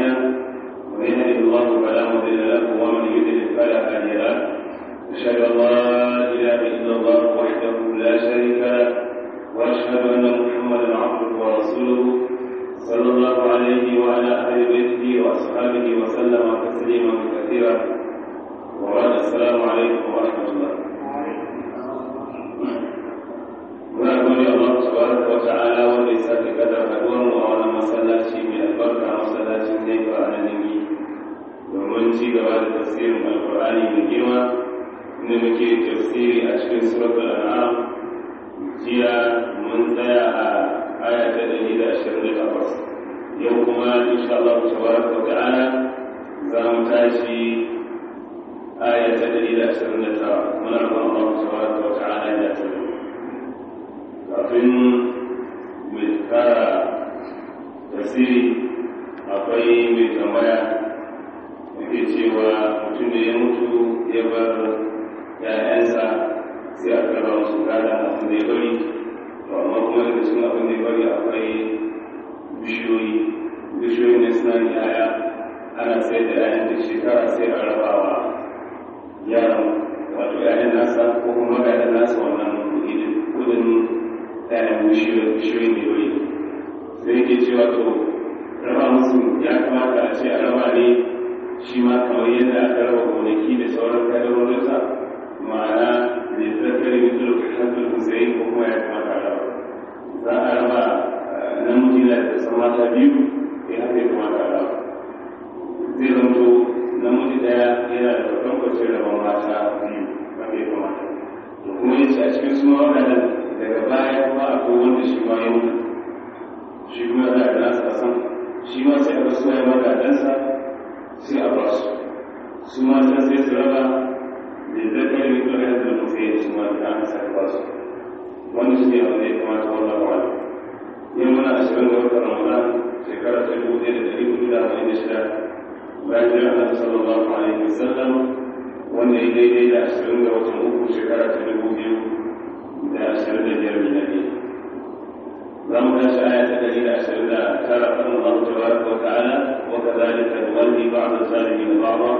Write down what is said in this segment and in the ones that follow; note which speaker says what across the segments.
Speaker 1: مرسلا ومن يهده الله فلا مضل له ومن يضلل فلا هادي له أشهد أن لا إله إلا الله وحده لا شريك له وأشهد أن محمدا عبده ورسوله صلى الله عليه وعلى أهل بيته وأصحابه وسلم تسليما كثيرا وبعد السلام عليكم ورحمة الله muna gode Allah tabaraka wa ta'ala wanda ya sake kadar haduwar mu a wannan masallaci mai albarka masallacin zai fa a nan domin ci gaba da tafsirin alqur'ani mai girma inda muke tafsiri a cikin suratul an'am jiya mun tsaya a aya ta ɗari da ashirin da takwas yau kuma insha Allah tabaraka wa ta'ala za mu tashi aya ta ɗari da ashirin da tara muna roƙon Allah tabaraka wa ta'ala ya tabbata kafin mai kara tasiri akwai mai tambaya da ke cewa mutum da ya mutu ya bar ‘ya'yansa sai a kara wasu gada abin da ya bari to amma kuma daga cikin abin da ya bari akwai bishiyoyi bishiyoyi ne suna da ‘ya'ya ana sayar da ‘ya'yan da shekara sai a rabawa yaran wato ‘ya'yan nasa ko kuma magadan nasa wannan kudin ɗayan bishiyoyi ne wuri sai yake cewa to raba musu ya kamata a ce a raba ne shi ma kamar yadda aka raba gonaki da sauran kadarorinsa ma'ana da zakari mutu da kasar husayn ko kuma ya kamata a raba za a raba namiji na da san mata biyu ya haka ya kamata a raba zai zanto namiji ɗaya yana da kwatankwacin rabon mata biyu haka ya kamata da kuma yace a cikin suna waɗannan daga baya kuma akwai wanda shi ma ya mutu shi kuma za a nasa a san shi ma sai aka suwa ya magadansa sai a ba su su ma can sai su raba da zakar mai kuma yanzu da mutu ya su ma da aka saka ba su wanda shi ne wanda ya kamata wannan wani yin muna ashirin da wata ramadan shekara ta dubu ɗaya da ɗari hudu da arba'in da shida bayan jiran annabi sallallahu alaihi wasallam wanda ya daidai da ashirin da watan uku shekara ta dubu biyu da ashirin da biyar miladi za mu tashi aya ta dari da ashirin da tara kan Allah tabaraka wa ta'ala wa kadhalika nuwalli ba'd az-zalimin ba'dha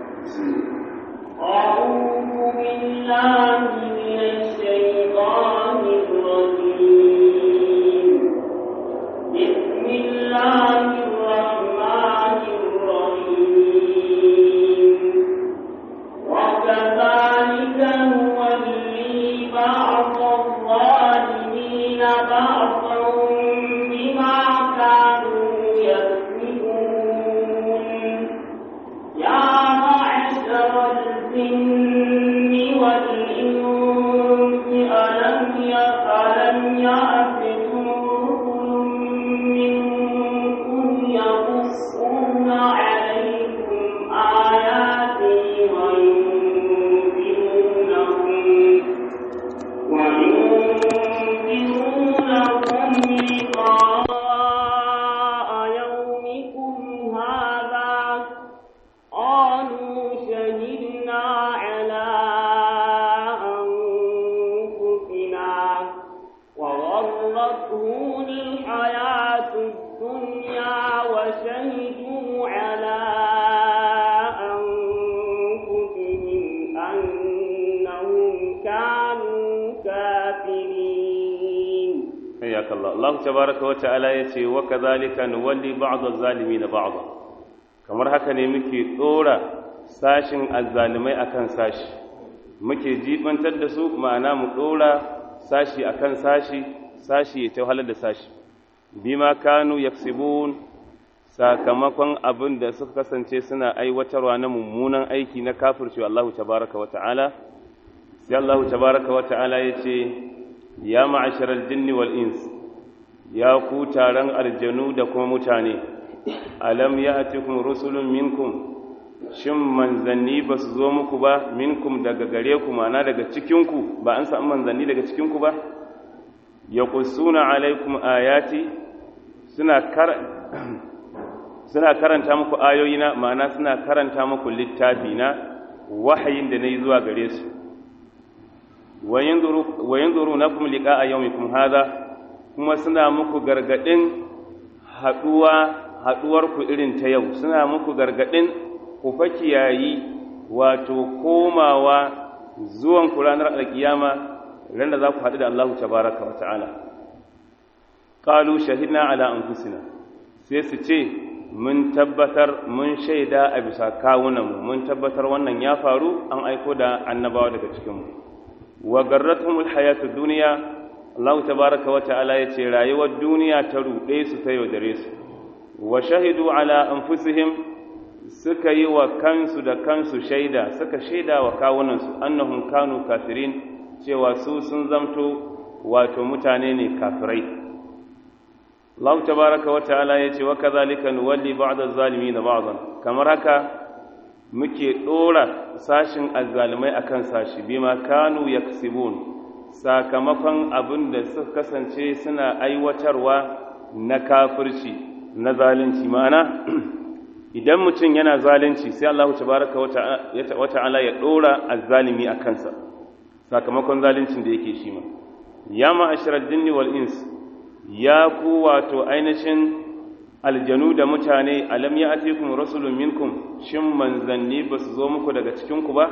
Speaker 2: أعوذ بالله من الشيطان الرجيم بسم الله الرحمن الرحيم وكذلك نولي بعض الظالمين بعضا بما كانوا يكسبون يا معشر الجن والإنس ألم ألم يأتكم رسل منكم يقصون عليكم آياتي وينذرونكم وينذرونكم لقاء يومكم هذا قالوا شهدنا على أنفسنا وغرتهم الحياة الدنيا وشهدوا على أنفسهم أنهم كانوا كافرين
Speaker 1: حياك الله الله تبارك وتعالى yace wa kadhalika nuwalli ba'd az-zalimin ba'd kamar haka ne muke dora sashin azzalimai akan sashi muke jibantar da su ma'ana mu dora sashi akan sashi sashi ya tawahalar da sashi bima kanu yaksibun sakamakon abin da suka kasance suna aiwatarwa na mummunan aiki na kafirci Allah tabaraka wa ta'ala sai Allah tabaraka wa ta'ala yace ya ma'asharar jinni wal ins ya ku taron aljanu da kuma mutane alam ya atikum rusulun minkum shin manzanni ba su zo muku ba minkum daga gare ku mana daga cikinku ba an samu manzanni daga cikinku ba ya kusuna alaikum ayati suna kar suna karanta muku ayoyina ma'ana suna karanta muku littafi na wahayin da na yi zuwa gare su wa yanzuru nakum liqa'a yawmikum hadha kuma suna muku gargadin haduwa haɗuwarku irin ta yau suna muku gargaɗin ku fa kiyayi wato komawa zuwan ku ranar alkiyama ran da za ku haɗu da Allah tabaraka wa ta'ala qalu shahidna ala anfusina sai su ce mun tabbatar mun shaida a bisa kawunanmu mun tabbatar wannan ya faru an aiko da annabawa daga cikinmu wa garratumul hayatud duniya Allah tabaraka wa ta'ala ya ce rayuwar duniya ta ruɗe su ta yaudare su wa shahidu ala anfusihim suka yi wa kansu da kansu shaida suka shaida wa kawunansu annahum kanu kafirin cewa su sun zamto wato mutane ne kafirai Allah tabaraka wa ta'ala ya ce wa kadhalika nuwalli ba'd az-zalimin ba'dan kamar haka muke dora sashin azzalimai akan sashi bima kanu yaksibun sakamakon abin da suka kasance suna aiwatarwa na kafirci na zalunci ma'ana idan mutum yana zalunci sai Allah tabaraka wa ta'ala ya dora azzalimi a kansa sakamakon zaluncin da yake shi ma ya ma'asharar jinni wal ins ya ku wato ainihin aljanu da mutane alam ya atikum rasulun minkum shin manzanni ba su zo muku daga cikinku ba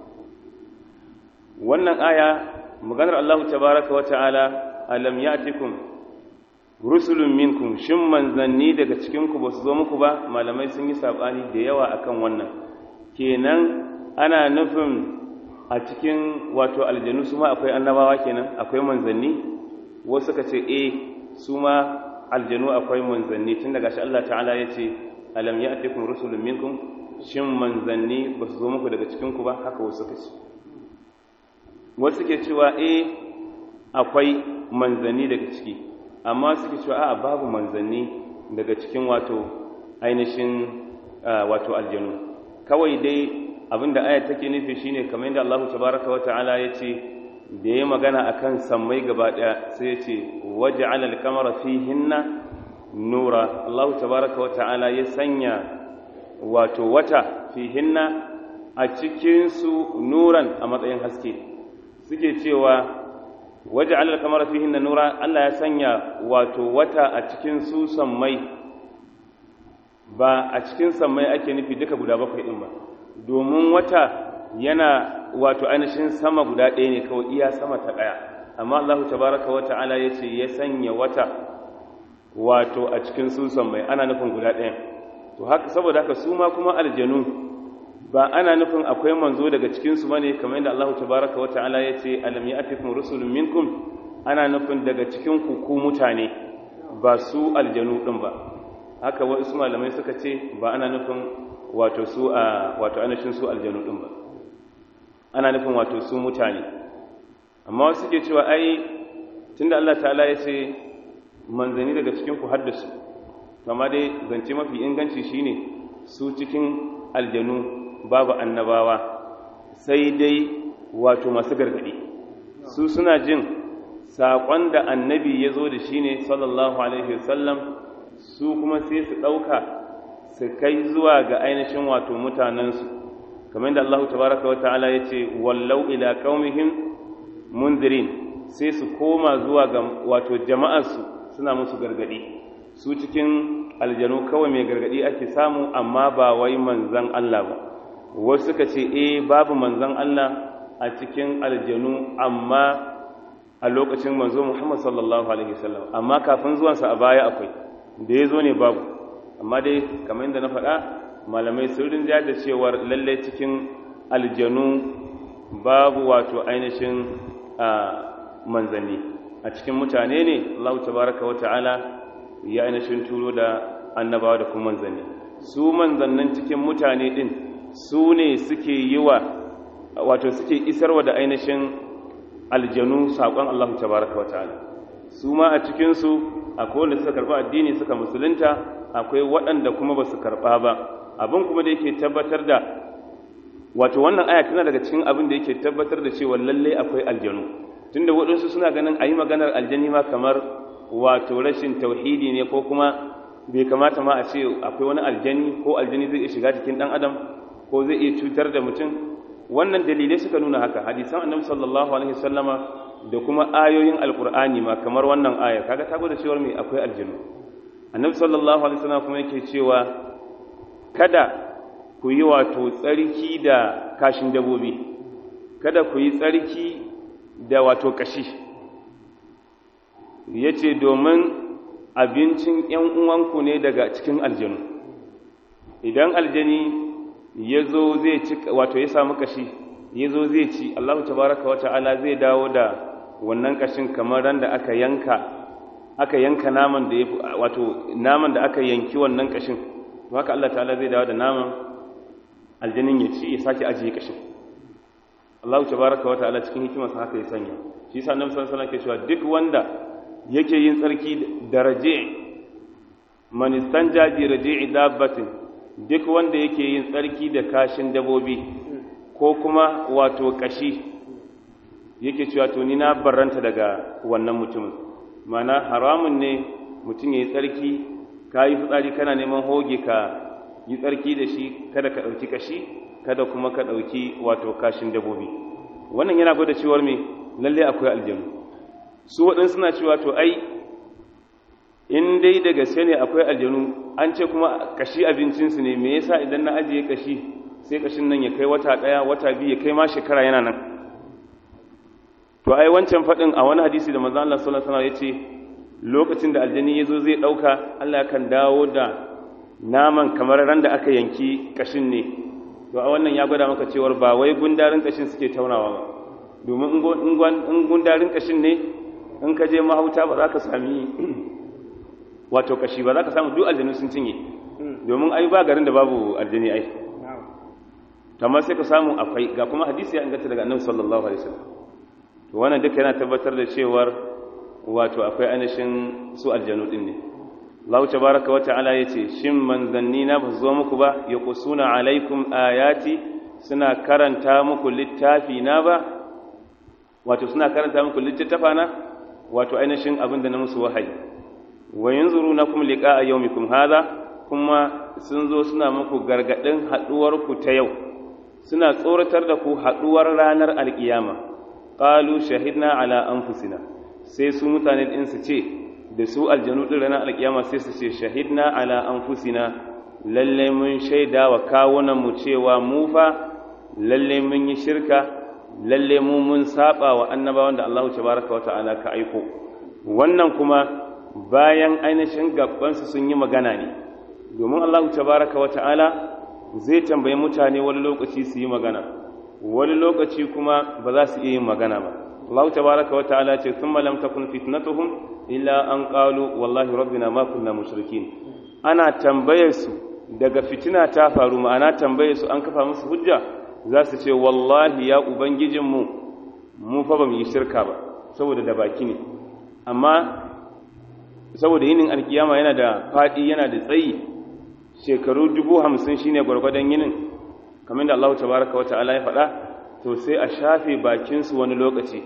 Speaker 1: wannan aya maganar Allah tabaraka wa ta'ala alam ya atikum rusulun minkum shin manzanni daga cikinku ba su zo muku ba malamai sun yi saɓani da yawa akan wannan kenan ana nufin a cikin wato aljanu su ma akwai annabawa kenan akwai manzanni wasu suka ce eh su ma aljanu akwai manzanni tun daga shi Allah ta'ala ya ce alam ya atikum rusulun minkum shin manzanni ba su zo muku daga cikinku ba haka wasu suka ce wasu ke cewa eh akwai manzanni daga ciki amma suke cewa a babu manzanni daga cikin wato ainihin wato aljanu kawai dai abinda ayat take nufi shine kamar yadda Allah tabaraka wa ta'ala ya ce da ya magana akan sammai gaba daya sai ya ce waj'ala al-qamara fihinna nura Allah tabaraka wa ta'ala ya sanya wato wata fihinna a cikin su nuran a matsayin haske suke cewa waje alal kamar fihin da nura Allah ya sanya wato wata a cikin su sammai ba a cikin sammai ake nufi duka guda bakwai ɗin ba domin wata yana wato ainihin sama guda ɗaya ne kawai iya sama ta ɗaya amma Allah tabaraka wa ta'ala ya ce ya sanya wata wato a cikin su sammai ana nufin guda ɗaya to haka saboda haka su ma kuma aljanu ba ana nufin akwai manzo daga cikinsu ba ne kamar yadda Allah tabaraka wa ta'ala ya ce alam ya'tikum rusulun minkum ana nufin daga cikin ku ku mutane ba su aljanu din ba haka wasu malamai suka ce ba ana nufin wato su a wato anashin su aljanu din ba ana nufin wato su mutane amma wasu ke cewa ai tunda Allah ta'ala ya ce manzani daga cikin ku haddasu amma dai zance mafi inganci shine su cikin aljanu babu annabawa sai dai wato masu gargadi su suna jin saƙon da annabi ya zo da shi ne sallallahu alaihi wasallam su kuma sai su ɗauka su kai zuwa ga ainihin wato mutanensu kamar da Allah tabaraka wa ta'ala ya ce wallau ila qaumihim mundirin sai su koma zuwa ga wato jama'arsu suna musu gargadi su cikin aljanu kawai mai gargadi ake samu amma ba wai manzan Allah ba wasu suka ce eh babu manzon Allah a cikin aljanu amma a lokacin manzo Muhammad sallallahu alaihi wasallam amma kafin zuwansa a baya akwai da ya zo ne babu amma dai kamar yadda na faɗa malamai sun rinja da cewar lallai cikin aljanu babu wato ainihin manzanni a cikin mutane ne Allah tabaraka wa ta'ala ya ainihin turo da annabawa da kuma manzanni su manzannin cikin mutane din su ne suke yi wa wato suke isarwa da ainihin aljanu saƙon Allah tabaraka wa ta'ala su ma a cikinsu akwai wanda suka karɓa addini suka musulunta akwai waɗanda kuma ba su karɓa ba abin kuma da yake tabbatar da wato wannan aya tana daga cikin abin da yake tabbatar da cewa lallai akwai aljanu tunda waɗansu suna ganin a yi maganar aljani ma kamar wato rashin tauhidi ne ko kuma bai kamata ma a ce akwai wani aljani ko aljani zai iya shiga cikin ɗan adam ko zai iya cutar da mutum wannan dalilai suka nuna haka hadisan annabi sallallahu alaihi wasallama da kuma ayoyin alqur'ani ma kamar wannan aya kaga ta gwada cewa me akwai aljinu annabi sallallahu alaihi wasallam kuma yake cewa kada ku yi wato tsarki da kashin dabobi kada ku yi tsarki da wato kashi yace domin abincin ƴan uwanku ne daga cikin aljanu idan aljani ya zo zai ci wato ya samu kashi ya zo zai ci Allahu tabaraka wa ta'ala zai dawo da wannan kashin kamar ran da aka yanka aka yanka naman da ya wato naman da aka yanki wannan kashin to haka Allah ta'ala zai dawo da naman aljanin ya ci ya sake ajiye kashin Allahu tabaraka wa ta'ala cikin hikimarsa haka ya sanya shi yasa annabi sallallahu alaihi wasallam ke cewa duk wanda yake yin tsarki da raji' man istanja bi raji'i dabbatin duk wanda yake yin tsarki da kashin dabobi ko kuma wato kashi yake cewa to ni na barranta daga wannan mutumin mana haramun ne mutum ya yi tsarki ka yi fitsari kana neman hoge ka yi tsarki da shi kada ka ɗauki kashi kada kuma ka ɗauki wato kashin dabobi wannan yana gwada cewar me lalle akwai aljanu su waɗansu suna cewa to ai in dai da gaske ne akwai aljanu an ce kuma kashi abincinsu ne me yasa idan na ajiye kashi sai kashin nan ya kai wata ɗaya wata biyu ya kai ma shekara yana nan to ai wancan faɗin a wani hadisi da manzo Allah sallallahu alaihi wasallam yace lokacin da aljani yazo zai dauka Allah kan dawo da naman kamar ran da aka yanki kashin ne to a wannan ya gwada maka cewar ba wai gundarin kashin suke taunawa ba domin in gundarin kashin ne in ka je mahauta ba za ka sami wato kashi ba za ka samu duk aljanu sun cinye domin ai ba garin da babu aljani ai amma sai ka samu akwai ga kuma hadisi ya inganta daga annabi sallallahu alaihi wasallam to wannan duka yana tabbatar da cewar wato akwai ainihin su aljanu din ne Allah tabaraka wata'ala yace shin manzanni na ba zo muku ba yaqusuna alaikum ayati suna karanta muku littafi na ba wato suna karanta muku littafa na wato ainihin abin da na musu wahayi wa yanzurunakum liqa'a yawmikum hadha kuma sun zo suna muku gargadin haduwar ku ta yau suna tsoratar da ku haduwar ranar alkiyama qalu shahidna ala anfusina sai su mutane din su ce da su aljanu din ranar alkiyama sai su ce shahidna ala anfusina lalle mun shaida wa kawunan mu cewa mu fa lalle mun yi shirka lalle mu mun saba wa annabawan da Allah tabaraka wa ta'ala ka aiko wannan kuma bayan ainihin gabansu sun yi magana ne domin Allah tabaraka wa ta'ala zai tambayi mutane wani lokaci su yi magana wani lokaci kuma ba za su iya yin magana ba Allah tabaraka wa ta'ala ce thumma lam takun fitnatuhum illa an qalu wallahi rabbina ma kunna mushrikin ana tambayar su daga fitina ta faru ma'ana tambayar su an kafa musu hujja za su ce wallahi ya ubangijinmu mu fa ba mu yi shirka ba saboda da baki ne amma saboda yinin alkiyama yana da faɗi yana da tsayi shekaru dubu hamsin shine gwargwadon yinin kamar da Allah tabaraka wa ta'ala ya faɗa to sai a shafe bakinsu wani lokaci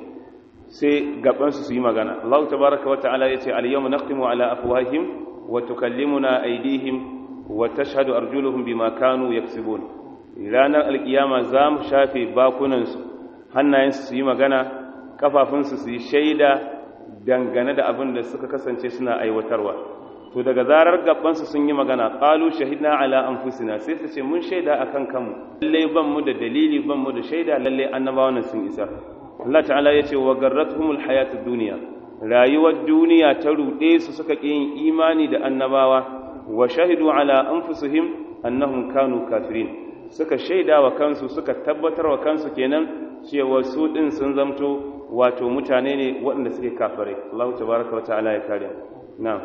Speaker 1: sai gabansu su yi magana Allah tabaraka wa ta'ala ya ce al-yawma nakhtimu ala afwahihim wa tukallimuna aydihim wa tashhadu arjuluhum bima kanu yaksibun ranar alkiyama za mu shafe bakunansu hannayensu su yi magana kafafunsu su yi shaida dangane da abin da suka kasance suna aiwatarwa to daga zarar gabansu sun yi magana qalu shahidna ala anfusina sai su ce mun shaida akan kanmu lalle ban mu da dalili ban mu da shaida lalle annabawan sun isa Allah ta'ala ya ce wa garratuhumul hayatud dunya rayuwar duniya ta rude su suka ƙi yin imani da annabawa wa shahidu ala anfusihim annahum kanu kafirin suka shaida wa kansu suka tabbatar wa kansu kenan cewa su din sun zamto wato mutane ne waɗanda suke kafirai Allah tabaraka wa ta'ala ya kare na'am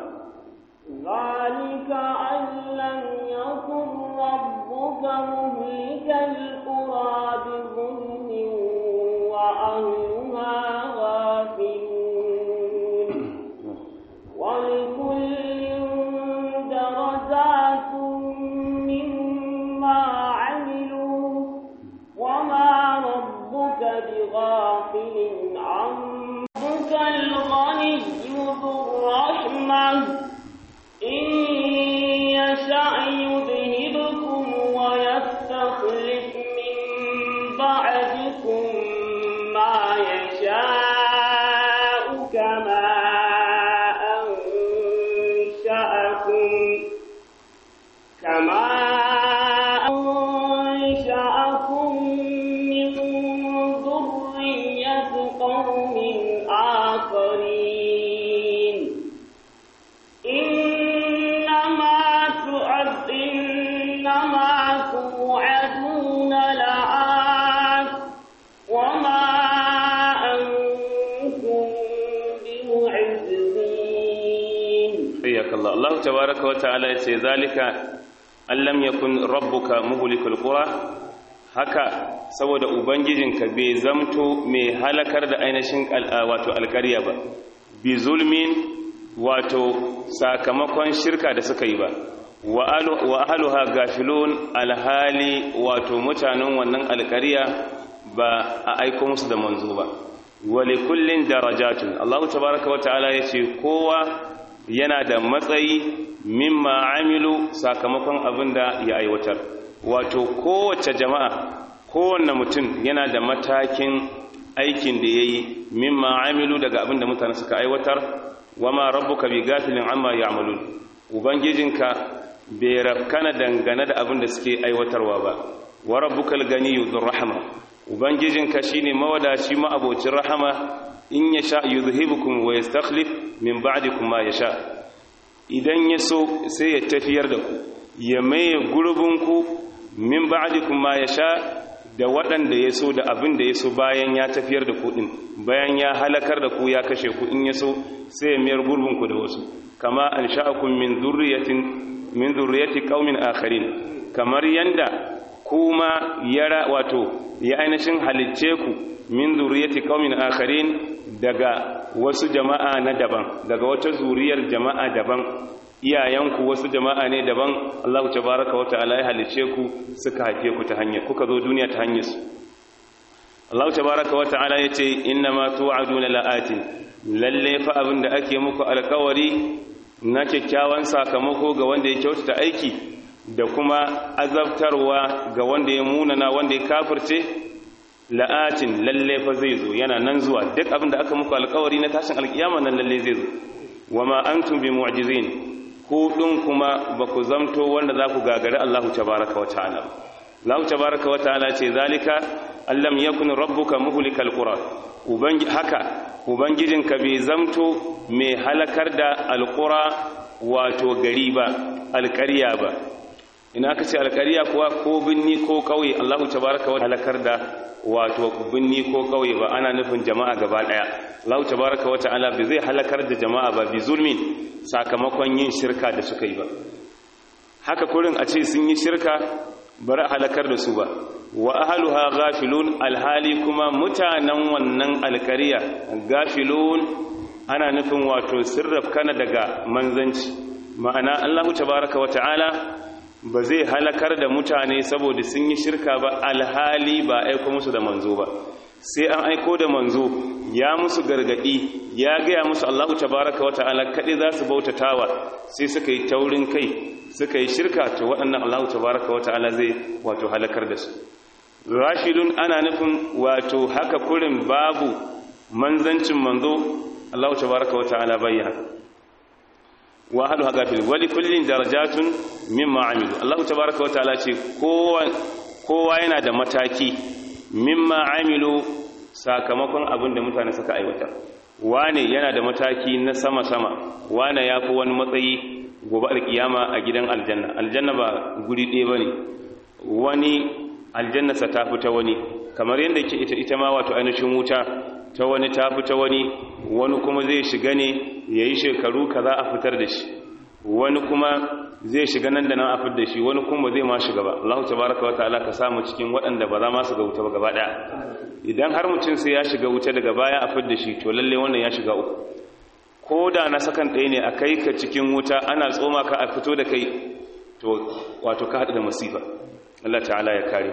Speaker 2: ذلك أن لم يكن ربك مهلك القرى بظلم وأهلها غافلون ولكل درجات مما عملوا وما ربك بغافل عمك الغني ذو الرحمة إن يشأ يذهبكم ويأتي إنما أنشأكم من ذرية قوم آخرين إنما تعد إنما توعدون لآت وما أنتم بمعجزين
Speaker 1: حياك الله الله تبارك وتعالى يتي ذلك أن لم يكن ربك مهلك القرى haka saboda ubangijinka bai zamto mai halakar da ainihin wato alkarya ba bi zulmin wato sakamakon shirka da suka yi ba wa ahluha gafilun alhali wato mutanen wannan alkarya ba a aiko musu da manzo ba wa likullin darajatun Allah tabaaraka wa ta'ala yace kowa yana da matsayi mimma amilu sakamakon abinda ya aiwatar wato kowace jama'a kowanne mutum yana da matakin aikin da yayi mimma amilu daga abinda mutane suka aiwatar wama rabbuka bi gafilin amma ya'malun ubangijinka bai rafkana dangane da abin da suke aiwatarwa ba wa rabbukal ganiyyu dhur rahma ubangijinka shine mawadaci ma abocin rahama in yasha yuzhibukum wa yastakhlif min ba'dikum ma yasha idan yaso sai ya tafiyar da ku ya maye gurbinku min ba'dikum ma yasha da waɗanda ya so da abin da ya so bayan ya tafiyar da ku ɗin bayan ya halakar da ku ya kashe ku in ya so sai ya mayar gurbinku da wasu kama an sha'akun min zurriyatin min zurriyati qaumin akharin kamar yanda kuma yara wato ya ainihin halicce ku min zurriyati qaumin akharin daga wasu jama'a na daban daga wata zuriyar jama'a daban iyayenku wasu jama'a ne daban Allah tabaraka wa ta'ala ya halice ku suka haife ku ta hanyar kuka zo duniya ta hanyar su Allah tabaraka wa ta'ala yace inna ma tu'aduna la'atin lalle fa abin da ake muku alƙawari na kyakkyawan sakamako ga wanda ya kyautata aiki da kuma azabtarwa ga wanda ya munana wanda ya kafirce la'atin lalle fa zai zo yana nan zuwa duk abin da aka muku alƙawari na tashin alƙiyama nan lalle zai zo wama antum bi mu'jizin ku ɗin kuma ba ku zamto wanda za ku gagari Allah tabaraka wa ta'ala Allah tabaraka wa ta'ala ce zalika allam yakun rabbuka muhlikal qura ubangi haka ubangijinka bai zamto mai halakar da alqura wato gari ba alƙarya ba ina ka ce alƙarya kuwa ko binni ko ƙauye Allah tabaraka wa halakar da wato binni ko ƙauye ba ana nufin jama'a gaba ɗaya Allah tabaraka wa ta'ala bai zai halakar da jama'a ba bi zulmin sakamakon yin shirka da suka yi ba haka kurin a ce sun yi shirka bari halakar da su ba wa ahluha ghafilun alhali kuma mutanen wannan alkariya gafilun ana nufin wato sirraf kana daga manzanci ma'ana Allah tabaraka wa ta'ala ba zai halakar da mutane saboda sun yi shirka ba alhali ba aiko musu da manzo ba sai an aiko da manzo ya musu gargadi ya gaya musu Allahu tabaraka wa ta'ala kadai za su bautatawa sai suka yi taurin kai suka yi shirka to waɗannan Allahu tabaraka wa ta'ala zai wato halakar da su rashidun ana nufin wato haka kurin babu manzancin manzo Allahu tabaraka wa ta'ala bayyana wa halu haka fil wali kullin darajatun mimma amilu Allahu tabaraka wa ta'ala ce kowa kowa yana da mataki mimma amilu sakamakon abin da mutane suka aiwata wane yana da mataki na sama-sama wane ya fi wani matsayi gobe alkiyama a gidan aljanna aljanna ba guri ɗaya ba ne wani aljannasa ta fi ta wani kamar yadda ke ita ita ma wato ainihin wuta ta wani ta fi ta wani wani kuma zai shiga ne ya yi shekaru ka za a fitar da shi wani kuma zai shiga nan da nan a fitar da shi wani kuma zai ma shiga ba Allah tabaraka wa ta'ala ka samu cikin waɗanda ba za ma su ga wuta ba gaba ɗaya idan har mutum sai ya shiga wuta daga baya a fitar da shi to lalle wannan ya shiga uku ko da na sakan ɗaya ne a kai ka cikin wuta ana tsoma ka a fito da kai to wato ka haɗu da masifa Allah ta'ala ya kare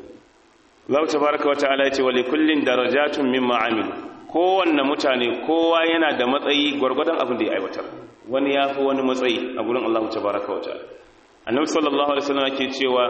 Speaker 1: Allah tabaraka wa ta'ala ya ce wa likullin darajatun mimma amilu kowanne mutane kowa yana da matsayi gwargwadon abin da ya aiwatar wani ya fi wani matsayi a gurin Allah tabaraka wa ta'ala annabi sallallahu alaihi wasallam yake cewa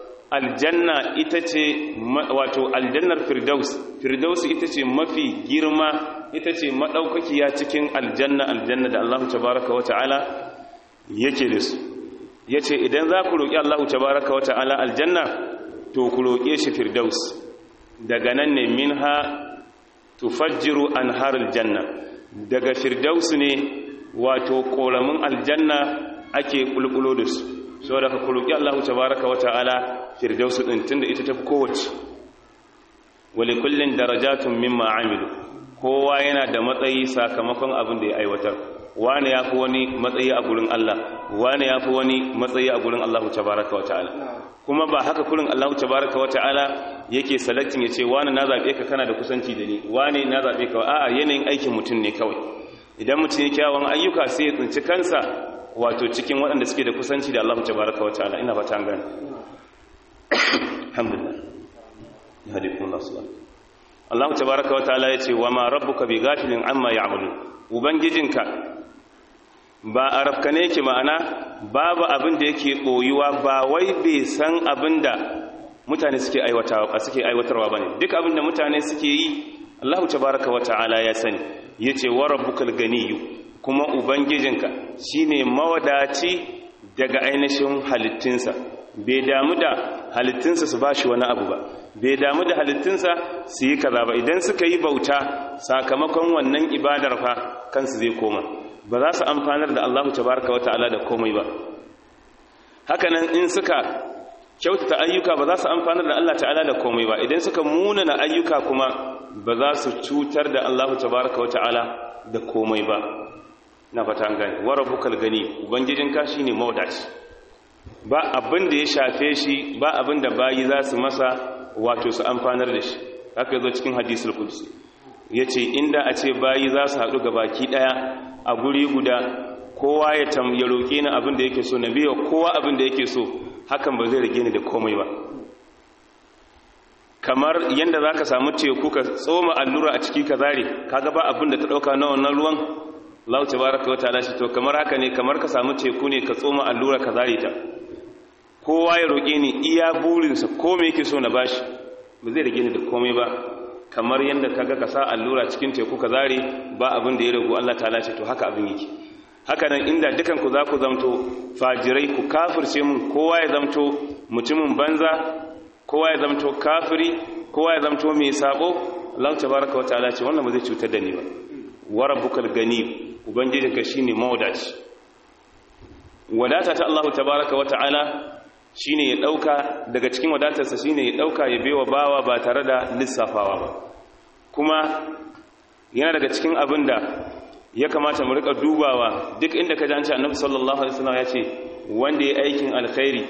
Speaker 1: aljanna ita ce wato aljannar firdaus firdaus ita ce mafi girma ita ce madaukakiya cikin aljanna aljanna da Allah tabaraka wa ta'ala yake da su yace idan za ku roki Allah tabaaraka wa ta'ala aljanna to ku roke shi firdaus daga nan ne minha tufajjiru anharul janna daga firdaus ne wato koramin aljanna ake kulkulo da su saboda ka kuruki Allah tabaaraka wa ta'ala firdaus din tunda ita tafi kowace wali kullin darajatun mimma amilu kowa yana da matsayi sakamakon abin da ya aiwatar wani yafi wani matsayi a gurin Allah wani yafi wani matsayi a gurin Allah tabaaraka wa ta'ala kuma ba haka kurin Allah tabaaraka wa ta'ala yake selecting yace wani na zabe ka kana da kusanci da ni wani na zabe ka a'a yanayin aikin mutum ne kawai idan mutum ya kyawun ayyuka sai ya tsinci kansa wato cikin waɗanda suke da kusanci da Allah tabaraka wa ta'ala ina fata an gane alhamdulillah ya hadi kun Allah subhanahu Allah tabaraka wa ta'ala yace wa ma rabbuka bi ghafilin amma ya'malun ubangijinka ba arabka ne yake ma'ana babu abin da yake boyuwa ba wai bai san abin da mutane suke aiwatawa suke aiwatarwa bane duk abin da mutane suke yi Allah tabaraka wa ta'ala ya sani yace wa rabbukal ganiyyu kuma ubangijinka shine mawadaci daga ainihin halittinsa bai damu da halittinsa su bashi wani abu ba bai damu da halittinsa su yi kaza ba idan suka yi bauta sakamakon wannan ibadar fa kansu zai koma ba za su amfanar da Allah tabaraka wata'ala da komai ba hakanan in suka kyautata ayyuka ba za su amfanar da Allah ta'ala da komai ba idan suka munana ayyuka kuma ba za su cutar da Allah tabaraka wata'ala da komai ba na fata an gane wa rabbukal gani ubangijinka shine mawdaci ba abin da ya shafe shi ba abin da bayi za su masa wato su amfanar da shi haka yazo cikin hadisul qudsi yace inda a ce bayi za su haɗu ga baki daya a guri guda kowa ya tam ya roke ni abin da yake so na biyo kowa abin da yake so hakan ba zai rage ni da komai ba kamar yanda zaka samu teku ka tsoma allura a ciki ka zare kaga ba abin da ta dauka na wannan ruwan Allah tabaraka wa ta'ala shi to kamar haka ne kamar ka samu teku ne ka tsoma allura ka zare ta kowa ya roƙe ni iya burinsa ko me yake so na bashi ba zai rage ni da komai ba kamar yadda kaga ka sa allura cikin teku ka zare ba abin da ya ragu Allah ta'ala ce to haka abin yake haka nan inda dukan ku za ku zamto fajirai ku kafirce mun kowa ya zamto mutumin banza kowa ya zamto kafiri kowa ya zamto mai sabo Allah tabaraka wa ta'ala ce wannan ba zai cutar da ni ba wa rabbukal gani ubangijinka shine mawdaci wadata ta Allah tabaraka wa ta'ala shine ya dauka daga cikin wadatarsa shine ya dauka ya bewa bawa ba tare da lissafawa ba kuma yana daga cikin abin da ya kamata mu rika dubawa duk inda ka ji annabi sallallahu alaihi wasallam ya ce wanda ya aikin alkhairi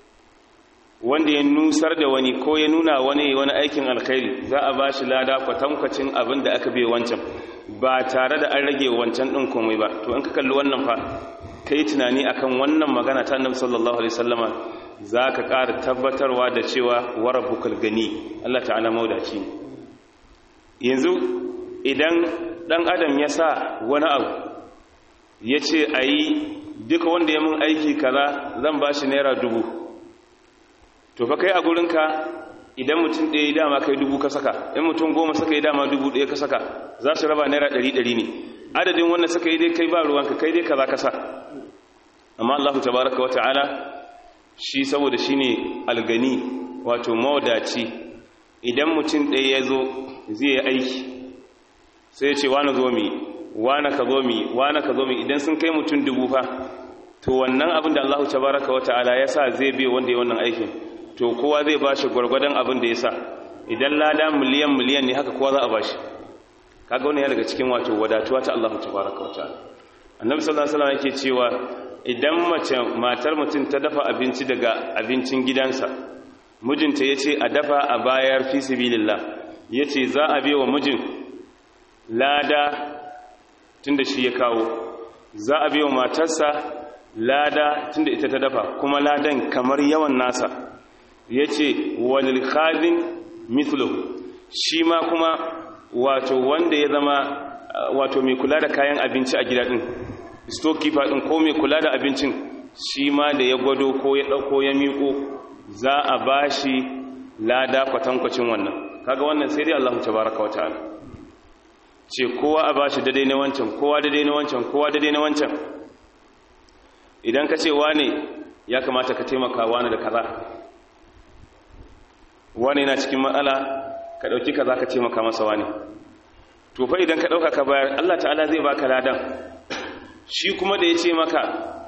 Speaker 1: wanda ya nusar da wani ko ya nuna wani wani aikin alkhairi za a bashi lada kwatankwacin abin da aka bai wancan ba tare da an rage wancan din komai ba to in ka kalli wannan fa kai tunani akan wannan magana ta annabi sallallahu alaihi wasallama zaka ƙara tabbatarwa da cewa warabbukal gani Allah ta'ala maudaci yanzu idan dan adam ya sa wani abu ya ce a yi duka wanda ya mun aiki kaza zan ba shi naira dubu to fa kai a gurinka idan mutum ɗaya dama kai dubu ka saka in mutum goma suka yi dama dubu ɗaya ka saka za su raba naira ɗari ɗari ne adadin wanda suka yi dai kai ba ruwanka kai dai kaza ka sa amma allahu tabaraka wa ta'ala shi saboda shi ne algani wato mawadaci idan mutum ɗaya ya zo zai yi aiki sai ya ce wani zo mi wani ka zo mi wani ka zo mi idan sun kai mutum dubu fa to wannan abin da allahu tabaraka wa ta'ala ya sa zai biya wanda ya wannan aikin to kowa zai ba shi gwargwadon abin da ya sa idan lada miliyan miliyan ne haka kowa za a ba shi kaga wani ya daga cikin wato wadatuwa ta allahu tabaraka wa ta'ala annabi sallallahu alaihi wasallam yake cewa idan mace matar mutum ta dafa abinci daga abincin gidansa mijinta ya ce a dafa a bayar fi sibilillah ya ce za a biya wa mijin lada tunda shi ya kawo za a biya wa matarsa lada tunda ita ta dafa kuma ladan kamar yawan nasa ya ce walil khazin mithluhu shi ma kuma wato wanda ya zama wato mai kula da kayan abinci a gida din storekeeper din ko mai kula da abincin shi ma da ya gwado ko ya dauko ya miko za a bashi lada kwatankwacin wannan kaga wannan sai dai Allah tabaaraka wa ta'ala ce kowa a bashi daidai na wancan kowa daidai na wancan kowa daidai na wancan idan ka ce wane ya kamata ka taimaka wani da kaza wani na cikin matsala ka ɗauki kaza ka taimaka masa wani to fa idan ka ɗauka ka bayar Allah ta'ala zai baka ladan shi kuma da ya ce maka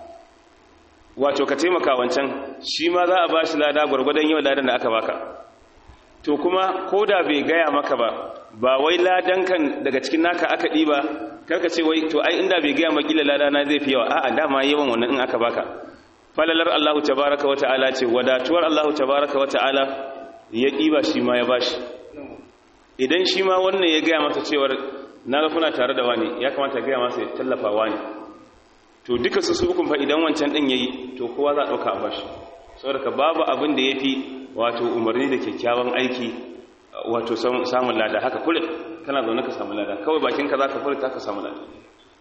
Speaker 1: wato ka taimaka wancan shi ma za a ba shi lada gwargwadon yau ladan da aka baka to kuma ko da bai gaya maka ba ba wai ladan kan daga cikin naka aka ɗiba karka ce wai to ai inda bai gaya makila lada na zai fi yawa a'a dama yawan wannan in aka baka falalar Allahu tabaraka wa ta'ala ce wadatuwar Allahu tabaraka wa ta'ala ya ɗiba shi ma ya bashi idan shi ma wannan ya gaya masa cewar na ga kuna tare da wani ya kamata gaya masa ya tallafa wani to duka su su fa idan wancan din yayi to kowa za a dauka a bashi saboda ka babu abin da yafi wato umarni da kyakkyawan aiki wato samun lada haka kullum kana zaune ka samu lada kawai bakin ka zaka furta ka samu lada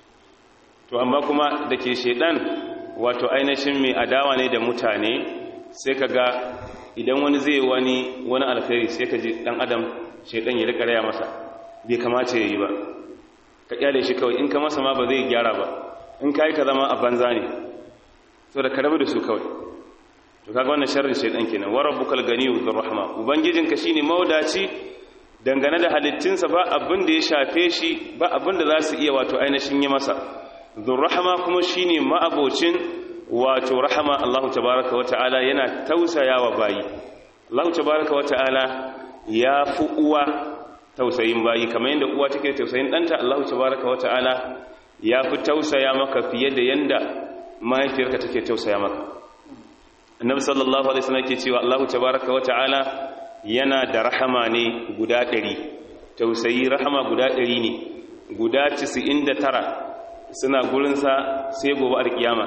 Speaker 1: to amma kuma da ke shedan wato ainihin mai adawa ne da mutane sai ka ga idan wani zai wani wani alkhairi sai ka ji dan adam shedan ya rika raya masa bai kamata yayi ba ka kyale shi kawai in ka masa ma ba zai gyara ba in kai ka zama a banza ne so da ka rabu da su kawai to kaga wannan sharrin shedan kenan wa rabbukal ganiyyu dhur rahma ubangijinka shine maudaci dangane da halittinsa ba abin da ya shafe shi ba abin da za su iya wato ainihin yi masa dhur rahma kuma shine ma'abocin wato rahama Allah tabaaraka wa ta'ala yana tausayawa bayi Allah tabaaraka wa ta'ala ya fi uwa tausayin bayi kamar yadda uwa take tausayin ɗanta Allah tabaaraka wa ta'ala ya fi tausaya maka fiye da yanda mahaifiyarka take tausaya maka annabi sallallahu alaihi wasallam yake cewa Allah tabaaraka wa ta'ala yana da rahama ne guda ɗari tausayi rahama guda ɗari ne guda 99 suna gurinsa sai gobe alkiyama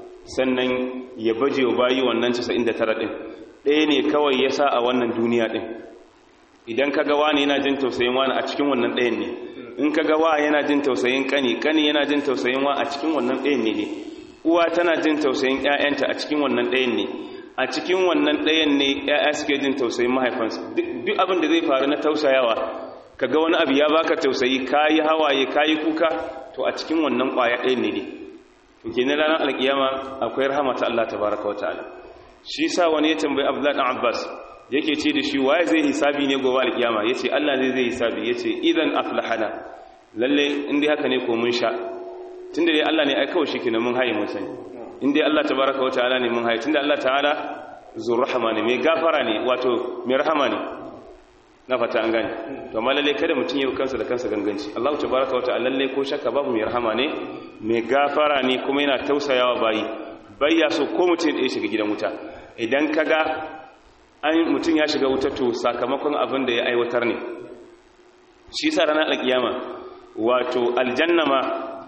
Speaker 1: sannan ya baje wa bayi wannan 99 ɗin ɗaya ne kawai ya sa a wannan duniya ɗin idan ka gawa ne yana jin tausayin wani a cikin wannan ɗayan ne in ka gawa yana jin tausayin kani kani yana jin tausayin wa a cikin wannan ɗayan ne ne uwa tana jin tausayin ƴaƴanta a cikin wannan ɗayan ne a cikin wannan ɗayan ne ƴaƴa suke jin tausayin mahaifansu duk abin da zai faru na tausayawa ka ga wani abu ya baka tausayi kayi hawaye kayi kuka to a cikin wannan ƙwaya ɗayan ne ne to kenan ranar alkiyama akwai rahama ta Allah tabaraka wa ta'ala shi sa wani ya tambayi Abdullah dan Abbas yake ce da shi waye zai hisabi ne gobe alkiyama yace Allah zai zai hisabi yace idan aflahana lalle in dai haka ne ko mun sha tunda dai Allah ne ai kawai shikenan mun haye mun sani in dai Allah tabaraka wa ta'ala ne mun haye tunda Allah ta'ala zur rahama ne mai gafara ne wato mai rahama ne na fata an gane to amma lalle kada mutum ya kansa da kansa ganganci Allah tabaraka wa ta'ala lalle ko shakka babu mai rahama ne mai gafara ne kuma yana tausayawa bayi bayya so ko mutum ya shiga gidan wuta idan kaga an mutum ya shiga wuta to sakamakon abin da ya aiwatar ne shi sa ranar alkiyama wato aljanna ma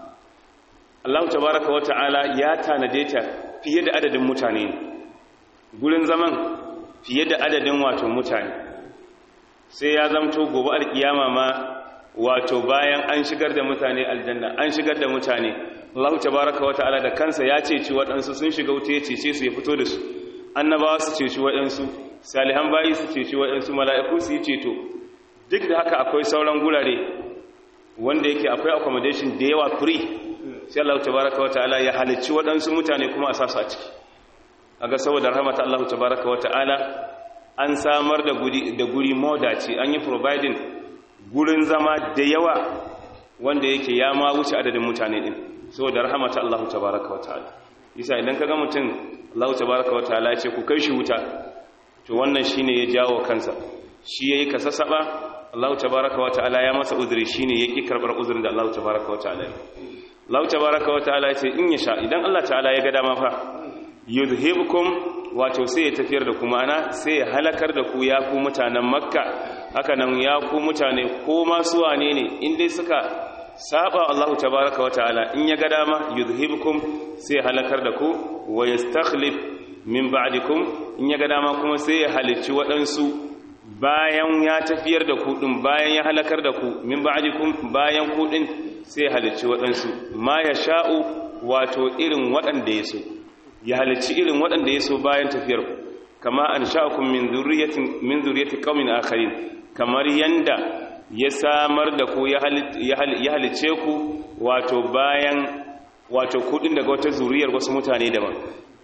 Speaker 1: Allah tabaraka wa ta'ala ya tanade ta fiye da adadin mutane gurin zaman fiye da adadin wato mutane sai ya zamto gobe alkiyama ma wato bayan an shigar da mutane aljanna an shigar da mutane Allah tabaraka wa ta'ala da kansa ya ceci waɗansu sun shiga wuta ya cece su ya fito da su annabawa su ceci waɗansu salihan bayi su ceci waɗansu mala'iku su yi ceto duk da haka akwai sauran gurare wanda yake akwai accommodation da yawa free sai Allah tabaraka wa ta'ala ya halicci waɗansu mutane kuma a sasu a ciki aga saboda rahmata Allah tabaraka wa ta'ala an samar da guri da guri modaci an yi providing gurin zama da yawa wanda yake ya ma wuce adadin mutane din saboda rahmata Allah tabaraka wa ta'ala yasa idan kaga mutum Allah tabaraka wa ta'ala ya ce ku kai shi wuta to wannan shine ya jawo kansa shi yayi kasasaba Allah tabaraka wa ta'ala ya masa uzuri shine yaki karbar uzurin da Allah tabaraka wa ta'ala Allah tabaraka wa ta'ala ya ce in ya sha idan Allah ta'ala ya ga dama fa yuzhibukum wato sai ya tafiyar da kuma ana sai ya halakar da ku ya ku mutanen makka haka nan ya ku mutane ko masu wane ne in dai suka saba Allah tabaraka wa ta'ala in ya ga dama yuzhibukum sai ya halakar da ku wa yastakhlif min ba'dikum in ya ga dama kuma sai ya halicci waɗansu bayan ya tafiyar da ku din bayan ya halakar da ku min ba'dikum bayan ku din sai ya halicci waɗansu ma ya sha'u wato irin waɗanda ya so ya halicci irin waɗanda ya so bayan tafiyar ku kama an sha'akum min zurriyatin min zurriyati qaumin akharin kamar yanda ya samar da ku ya halicce ku wato bayan wato kudin daga wata zuriyar wasu mutane daban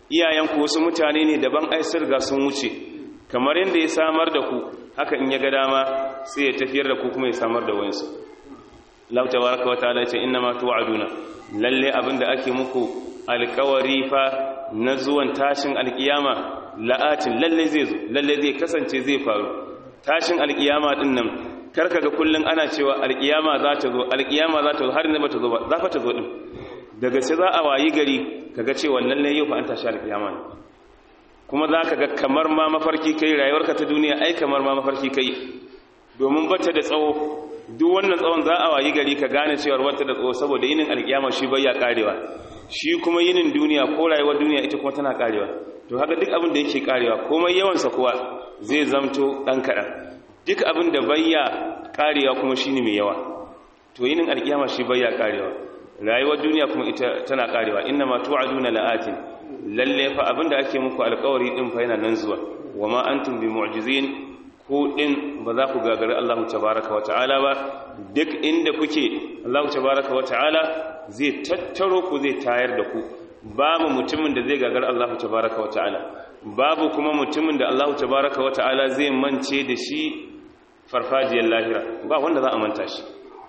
Speaker 1: iyayenku wasu mutane ne daban ai sun riga sun wuce kamar yadda ya samar da ku haka in ya ga dama sai ya tafiyar da ku kuma ya samar da wayansu Allah tabaraka wa ta'ala ce inna ma tu'aduna lalle abinda ake muku alƙawari fa na zuwan tashin alƙiyama la'atin lalle zai zo lalle zai kasance zai faru tashin alƙiyama din nan karka ga kullun ana cewa alƙiyama za ta zo alƙiyama za ta zo har ne ba ta zo ba za fa ta zo din daga sai za a wayi gari kaga cewa lalle yau fa an tashi alƙiyama ne kuma za ka ga kamar ma mafarki kai rayuwarka ta duniya ai kamar ma mafarki kai domin bata da tsawo duk wannan tsawon za a wayi gari ka gane cewar wata da tsawo saboda yinin alkiyama shi bai ya karewa shi kuma yinin duniya ko rayuwar duniya ita kuma tana karewa to haka duk abin da yake karewa komai yawansa kuwa zai zamto dan kaɗan duk abin da bai ya karewa kuma shine mai yawa to yinin alkiyama shi bai ya karewa rayuwar duniya kuma ita tana karewa inna ma tu'aduna la'atin lalle fa abin da ake muku alkawari din fa yana nan zuwa wama antum bi mu'jizin ku din ba za ku gagari Allah tabaraka wa ta'ala ba duk inda kuke Allah tabaraka wa ta'ala zai tattaro ku zai tayar da ku babu mutumin da zai gagari Allah tabaraka wa ta'ala babu kuma mutumin da Allah tabaraka wa ta'ala zai mance da shi farfajiyar lahira ba wanda za a manta shi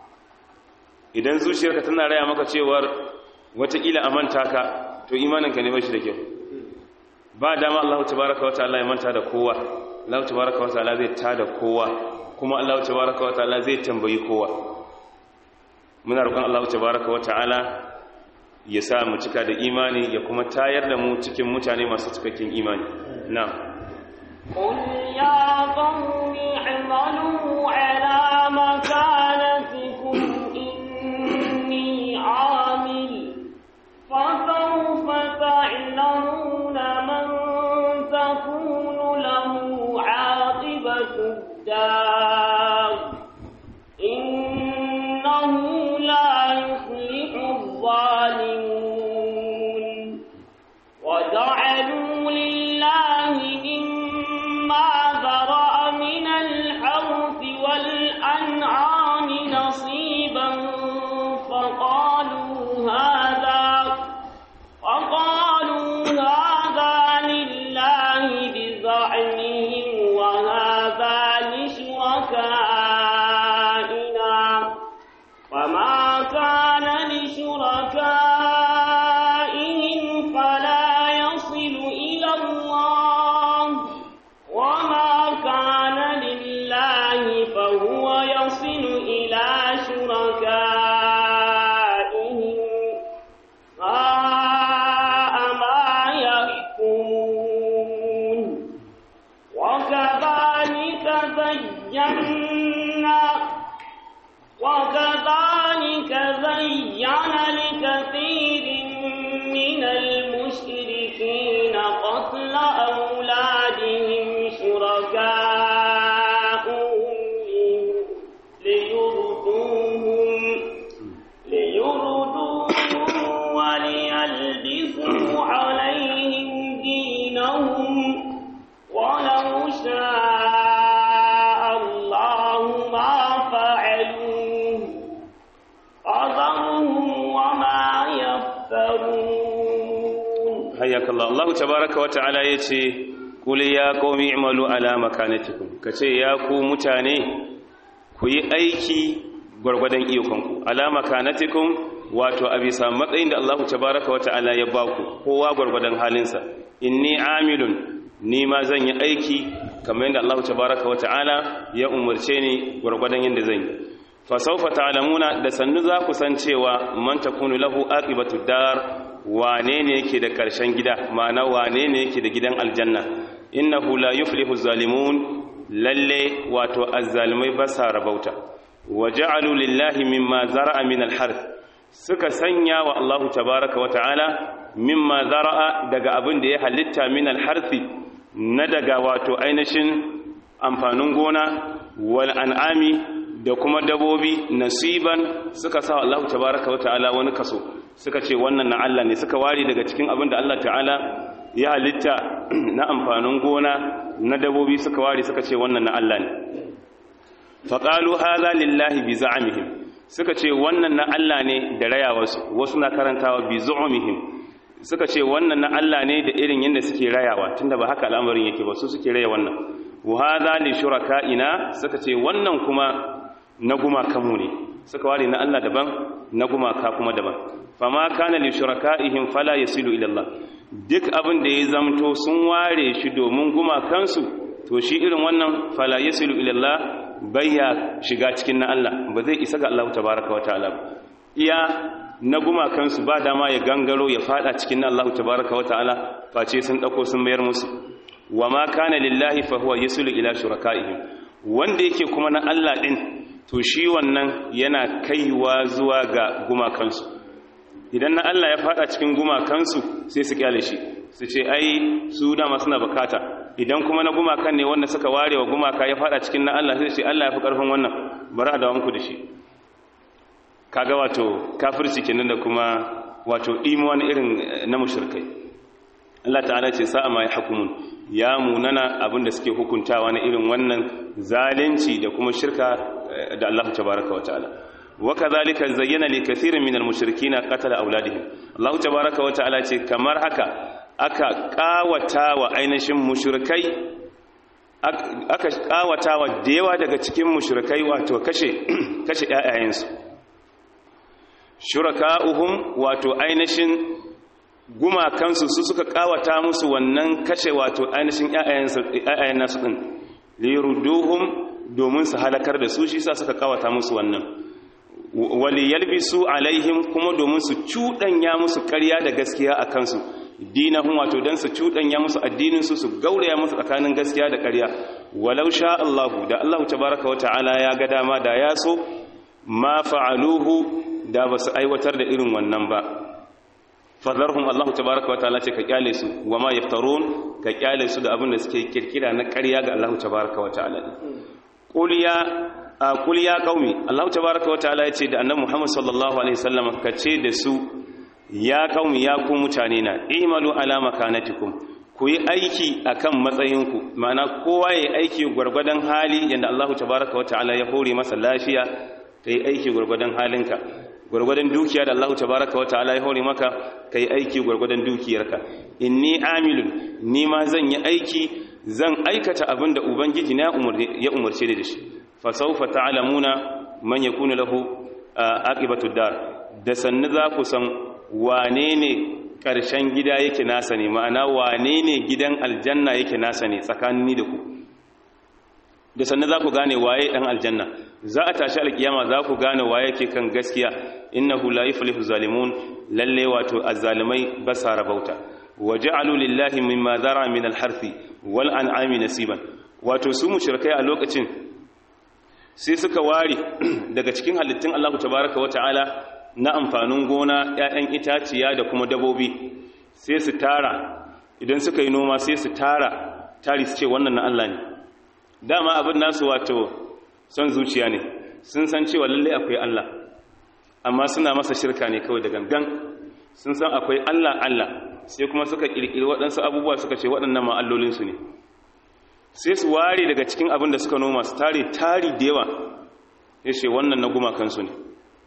Speaker 1: idan zuciyarka tana raya maka cewar watakila a manta ka to imaninka ne ba shi da kyau ba dama Allah tabaraka wa ta'ala ya manta da kowa Allah tabaraka wa ta'ala zai tada kowa kuma Allah tabaraka wa ta'ala zai tambayi kowa muna roƙon Allah tabaraka wa ta'ala ya sa mu cika da imani ya kuma tayar da mu cikin mutane masu cikakken imani na'am
Speaker 2: قل يا قوم اعملوا على مكانتكم إني عامل فسوف تعلمون من تكون له عاقبة الدار إنه لا يفلح الظالمون وجعلوا لله مما ذرأ من الحرث والأنعام نصيبا فقالوا هذا وقالوا هذا لله بزعمهم وهذا لشركائنا وما كان لشركائهم فلا يصل إلى الله وما كان لله فهو يصل إلى شركائهم ساء ما يحكمون وكذلك زينا وكذلك زين لكثير من المشركين قتل أولادهم شركاؤهم ليردوهم ليردوهم وليلبسوا عليهم دينهم ولو شاء الله ما فعلوه فذرهم وما يفترون
Speaker 1: hayyaka Allah Allah tabaraka wata'ala yace qul ya qaumi i'malu ala makanatikum kace ya ku mutane ku yi aiki gwargwadon iyakonku ala makanatikum wato a bisa matsayin da Allah tabaraka wata'ala ya baku kowa gwargwadon halinsa inni amilun ni ma zan yi aiki kamar yadda Allah tabaraka wata'ala ya umarce ni gwargwadon yadda zan yi fa sawfa ta'lamuna da sannu za ku san cewa man takunu lahu aqibatu dar wane ne yake da ƙarshen gida ma'ana wane ne yake da gidan aljanna innahu la yuflihu zalimun lalle wato azzalimai ba sa rabauta wa ja'alu lillahi mimma zara'a min al-harth suka sanya wa Allahu tabaaraka wa ta'ala mimma zara'a daga abin da ya halitta min al-harthi na daga wato ainihin amfanin gona wal an'ami da kuma dabobi nasiban suka sa Allah tabaaraka wa ta'ala wani kaso suka ce wannan na Allah ne suka ware daga cikin abin da Allah ta'ala ya halitta na amfanin gona na dabobi suka ware suka ce wannan na Allah ne faƙalu haza lillahi bi za'amihim suka ce wannan na Allah ne da rayawarsu wasu na karantawa bi zu'umihim
Speaker 3: suka ce wannan na Allah ne da irin yadda suke rayawa tunda ba haka al'amarin yake ba su suke raya wannan wa hadha li shuraka'ina suka ce wannan kuma na gumakanmu ne suka ware na Allah daban na gumaka kuma daban fama kana li shuraka'ihim fala yasilu ila Allah duk abin da ya zamto sun ware shi domin gumakansu to shi irin wannan fala yasilu ila Allah bayya shiga cikin na Allah ba zai isa ga Allah tabaaraka wa ta'ala iya na gumakansu ba dama ya gangaro ya fada cikin na Allah tabaaraka wa ta'ala face sun dauko sun mayar musu wa ma kana lillahi fa huwa yasilu ila shuraka'ihim wanda yake kuma na Allah din to shi wannan yana kaiwa zuwa ga gumakansu idan na Allah ya fada cikin gumakansu sai su kyale shi su ce ai su dama suna bukata idan kuma na gumakan ne wanda suka ware wa gumaka ya fada cikin na Allah sai ce Allah ya fi karfin wannan bari a dawo muku da shi kaga wato kafirci kenan da kuma wato imuwan irin na mushrikai Allah ta'ala ce sa'a ma yahkumun ya munana abinda suke hukuntawa na irin wannan zalunci da kuma shirka da Allah tabaraka wa ta'ala wa kadhalika zayyana li kathirin minal mushrikeena qatala auladihim Allah tabaraka wa ta'ala ce kamar haka aka kawata wa ainihin mushrikai aka kawata wa da yawa daga cikin mushrikai wato kashe kashe ƴaƴayensu shuraka'uhum wato ainihin gumakansu su suka kawata musu wannan kashe wato ainihin ƴaƴayen nasu din liruduhum domin su halakar da su shi sa suka kawata musu wannan wali yalbisu alaihim kuma domin su cuɗanya musu ƙarya da gaskiya a kansu dinahum wato dan su cuɗanya musu addinin su su gauraya musu tsakanin gaskiya da ƙarya walau sha Allah da Allah tabaraka wa ta'ala ya ga dama da ya so ma fa'aluhu da ba su aiwatar da irin wannan ba fadarhum Allah tabaraka wa ta'ala ce ka kyale su wa ma yaftarun ka kyale su da abin da suke kirkira na ƙarya ga Allah tabaraka wa ta'ala qul ya qul ya qaumi Allah tabaraka wa ta'ala ya ce da annabi Muhammad sallallahu alaihi wasallam ka ce da su ya qaumi ya ku mutane na imalu ala makanatikum ku yi aiki akan matsayinku ma'ana kowa ya aiki gwargwadon hali yanda Allah tabaraka wa ta'ala ya hore masa lafiya kai aiki gwargwadon halinka gwargwadon dukiya da Allah tabaraka wa ta'ala ya hore maka kai aiki gwargwadon dukiyarka inni amilun ni ma zan yi aiki zan aikata abin da ubangiji na ya umarce da shi fa sawfa ta'lamuna man yakunu lahu aqibatu dar da sannu za ku san wane ne karshen gida yake nasa ne ma'ana wane ne gidan aljanna yake nasa ne tsakanin ni da ku da sannu za ku gane waye dan aljanna za a tashi alkiyama za ku gane waye ke kan gaskiya innahu la yuflihu zalimun lalle wato azzalimai ba sa rabauta waja'alu lillahi mimma zara min alharthi wal an'ami nasiban wato su mushrikai a lokacin sai suka ware daga cikin halittun Allah tabaaraka wata'ala na amfanin gona ƴaƴan itaciya da kuma dabobi sai su tara idan suka yi noma sai su tara tari su ce wannan na Allah ne dama abin nasu wato son zuciya ne sun san cewa lalle akwai Allah amma suna masa shirka ne kawai da gangan sun san akwai Allah Allah sai kuma suka kirkiri waɗansu abubuwa suka ce waɗannan ma allolinsu ne sai su ware daga cikin abin da suka noma su tare tari da yawa ya ce wannan na gumakansu ne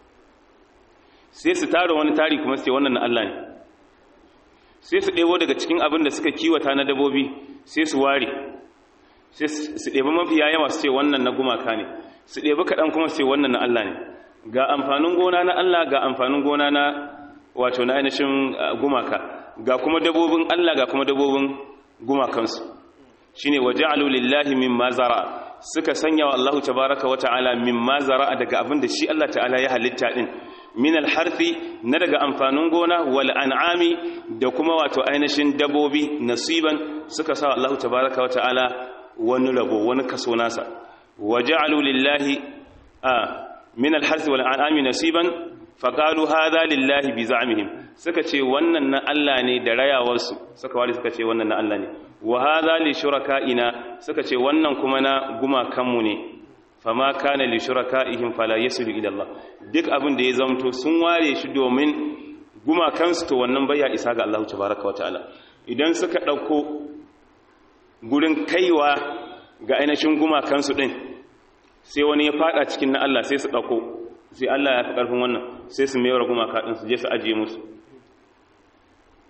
Speaker 3: sai su tara wani tari kuma su ce wannan na Allah ne sai su ɗebo daga cikin abin da suka kiwata na dabobi sai su ware sai su ɗebi mafiya yawa su ce wannan na gumaka ne su ɗebi kaɗan kuma su ce wannan na Allah ne ga amfanin gona na Allah ga amfanin gona na wato na ainihin gumaka ga kuma dabobin Allah ga kuma dabobin gumakansu shine waja'alu lillahi mimma zara suka sanya wa Allah tabaaraka wa ta'ala mimma zara daga abin da shi Allah ta'ala ya halitta din min alharfi na daga amfanin gona wal an'ami da kuma wato ainihin dabobi nasiban suka sa Allah tabaaraka wa ta'ala wani rabo wani kaso nasa waja'alu lillahi a min alharsi wal an'ami nasiban faqalu hadha lillahi bi za'mihim suka ce wannan na Allah ne da rayawarsu suka wali suka ce wannan na Allah ne wa hadha li shuraka'ina suka ce wannan kuma na gumakanmu ne fama kana li shuraka'ihim fala yasilu ila Allah duk abin da ya zamto sun ware shi domin gumakansu to wannan baya isa ga Allah tabaaraka wa ta'ala idan suka dauko gurin kaiwa ga ainihin gumakansu ɗin sai wani ya fada cikin na Allah sai su ɗauko sai Allah ya fi ƙarfin wannan sai su mayar gumaka ɗin su je su ajiye musu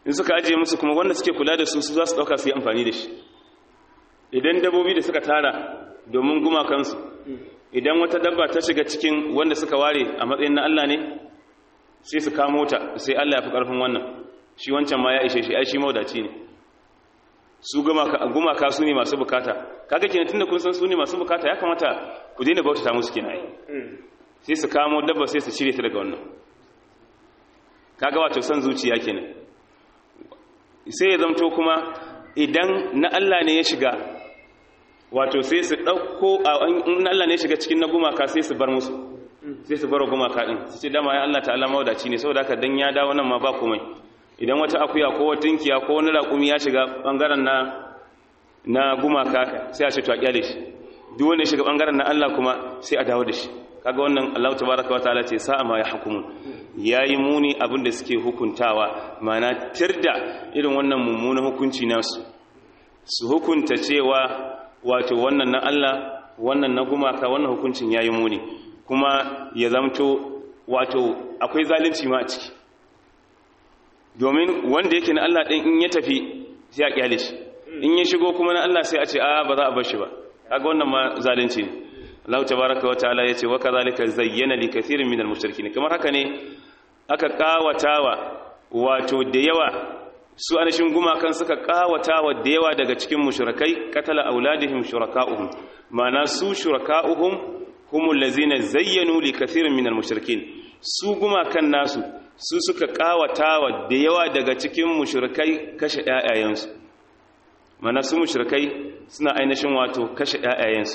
Speaker 3: in suka ajiye musu kuma wanda suke kula da su su za su ɗauka su yi amfani da shi idan dabbobi da suka tara domin gumakansu idan wata dabba ta shiga cikin wanda suka ware a matsayin na Allah ne sai su kamo ta sai Allah ya fi ƙarfin wannan shi wancan ma ya ishe shi ai shi maudaci ne su gumaka su ne masu bukata kaga kenan tunda kun san su ne masu bukata ya kamata ku daina bautata musu kenan ai sai su kamo dabba sai su cire ta daga wannan kaga wato san zuciya kenan sai ya zamto kuma idan na Allah ne ya shiga wato sai su ɗauko in Allah ne ya shiga cikin na gumaka sai su bar musu sai su bar gumaka ɗin su ce dama ya Allah ta'ala mawadaci ne saboda haka dan ya dawo nan ma ba komai idan wata akuya ko wata tinkiya ko wani raƙumi ya shiga ɓangaren na na gumaka sai a ce to a kyale shi duk wanda ya shiga ɓangaren na Allah kuma sai a dawo da shi kaga wannan Allah tabaraka wataala ce sa'a ma yahkumun yayi muni abinda suke hukuntawa mana tirda irin wannan mummunan hukunci nasu su hukunta cewa wato wannan na Allah wannan na gumaka wannan hukuncin yayi muni kuma ya zamto wato akwai zalunci ma a ciki domin wanda yake na Allah din in ya tafi sai a kyale shi in ya shigo kuma na Allah sai a ce a ba za a bar shi ba kaga wannan ma zalunci ne Allah tabaraka wa ta'ala yace wa kadhalika zayyana li kathirin minal mushrikeen kamar haka ne aka kawatawa wato da yawa su anashin gumakan suka kawatawa da yawa daga cikin mushrikai katala auladihim shuraka'uhum ma'ana su shuraka'uhum humul ladzina zayyanu li kathirin minal mushrikeen su gumakan nasu su suka kawatawa da yawa daga cikin mushrikai kashe ƴaƴayensu ma'ana su mushrikai suna ainihin wato kashe ƴaƴayensu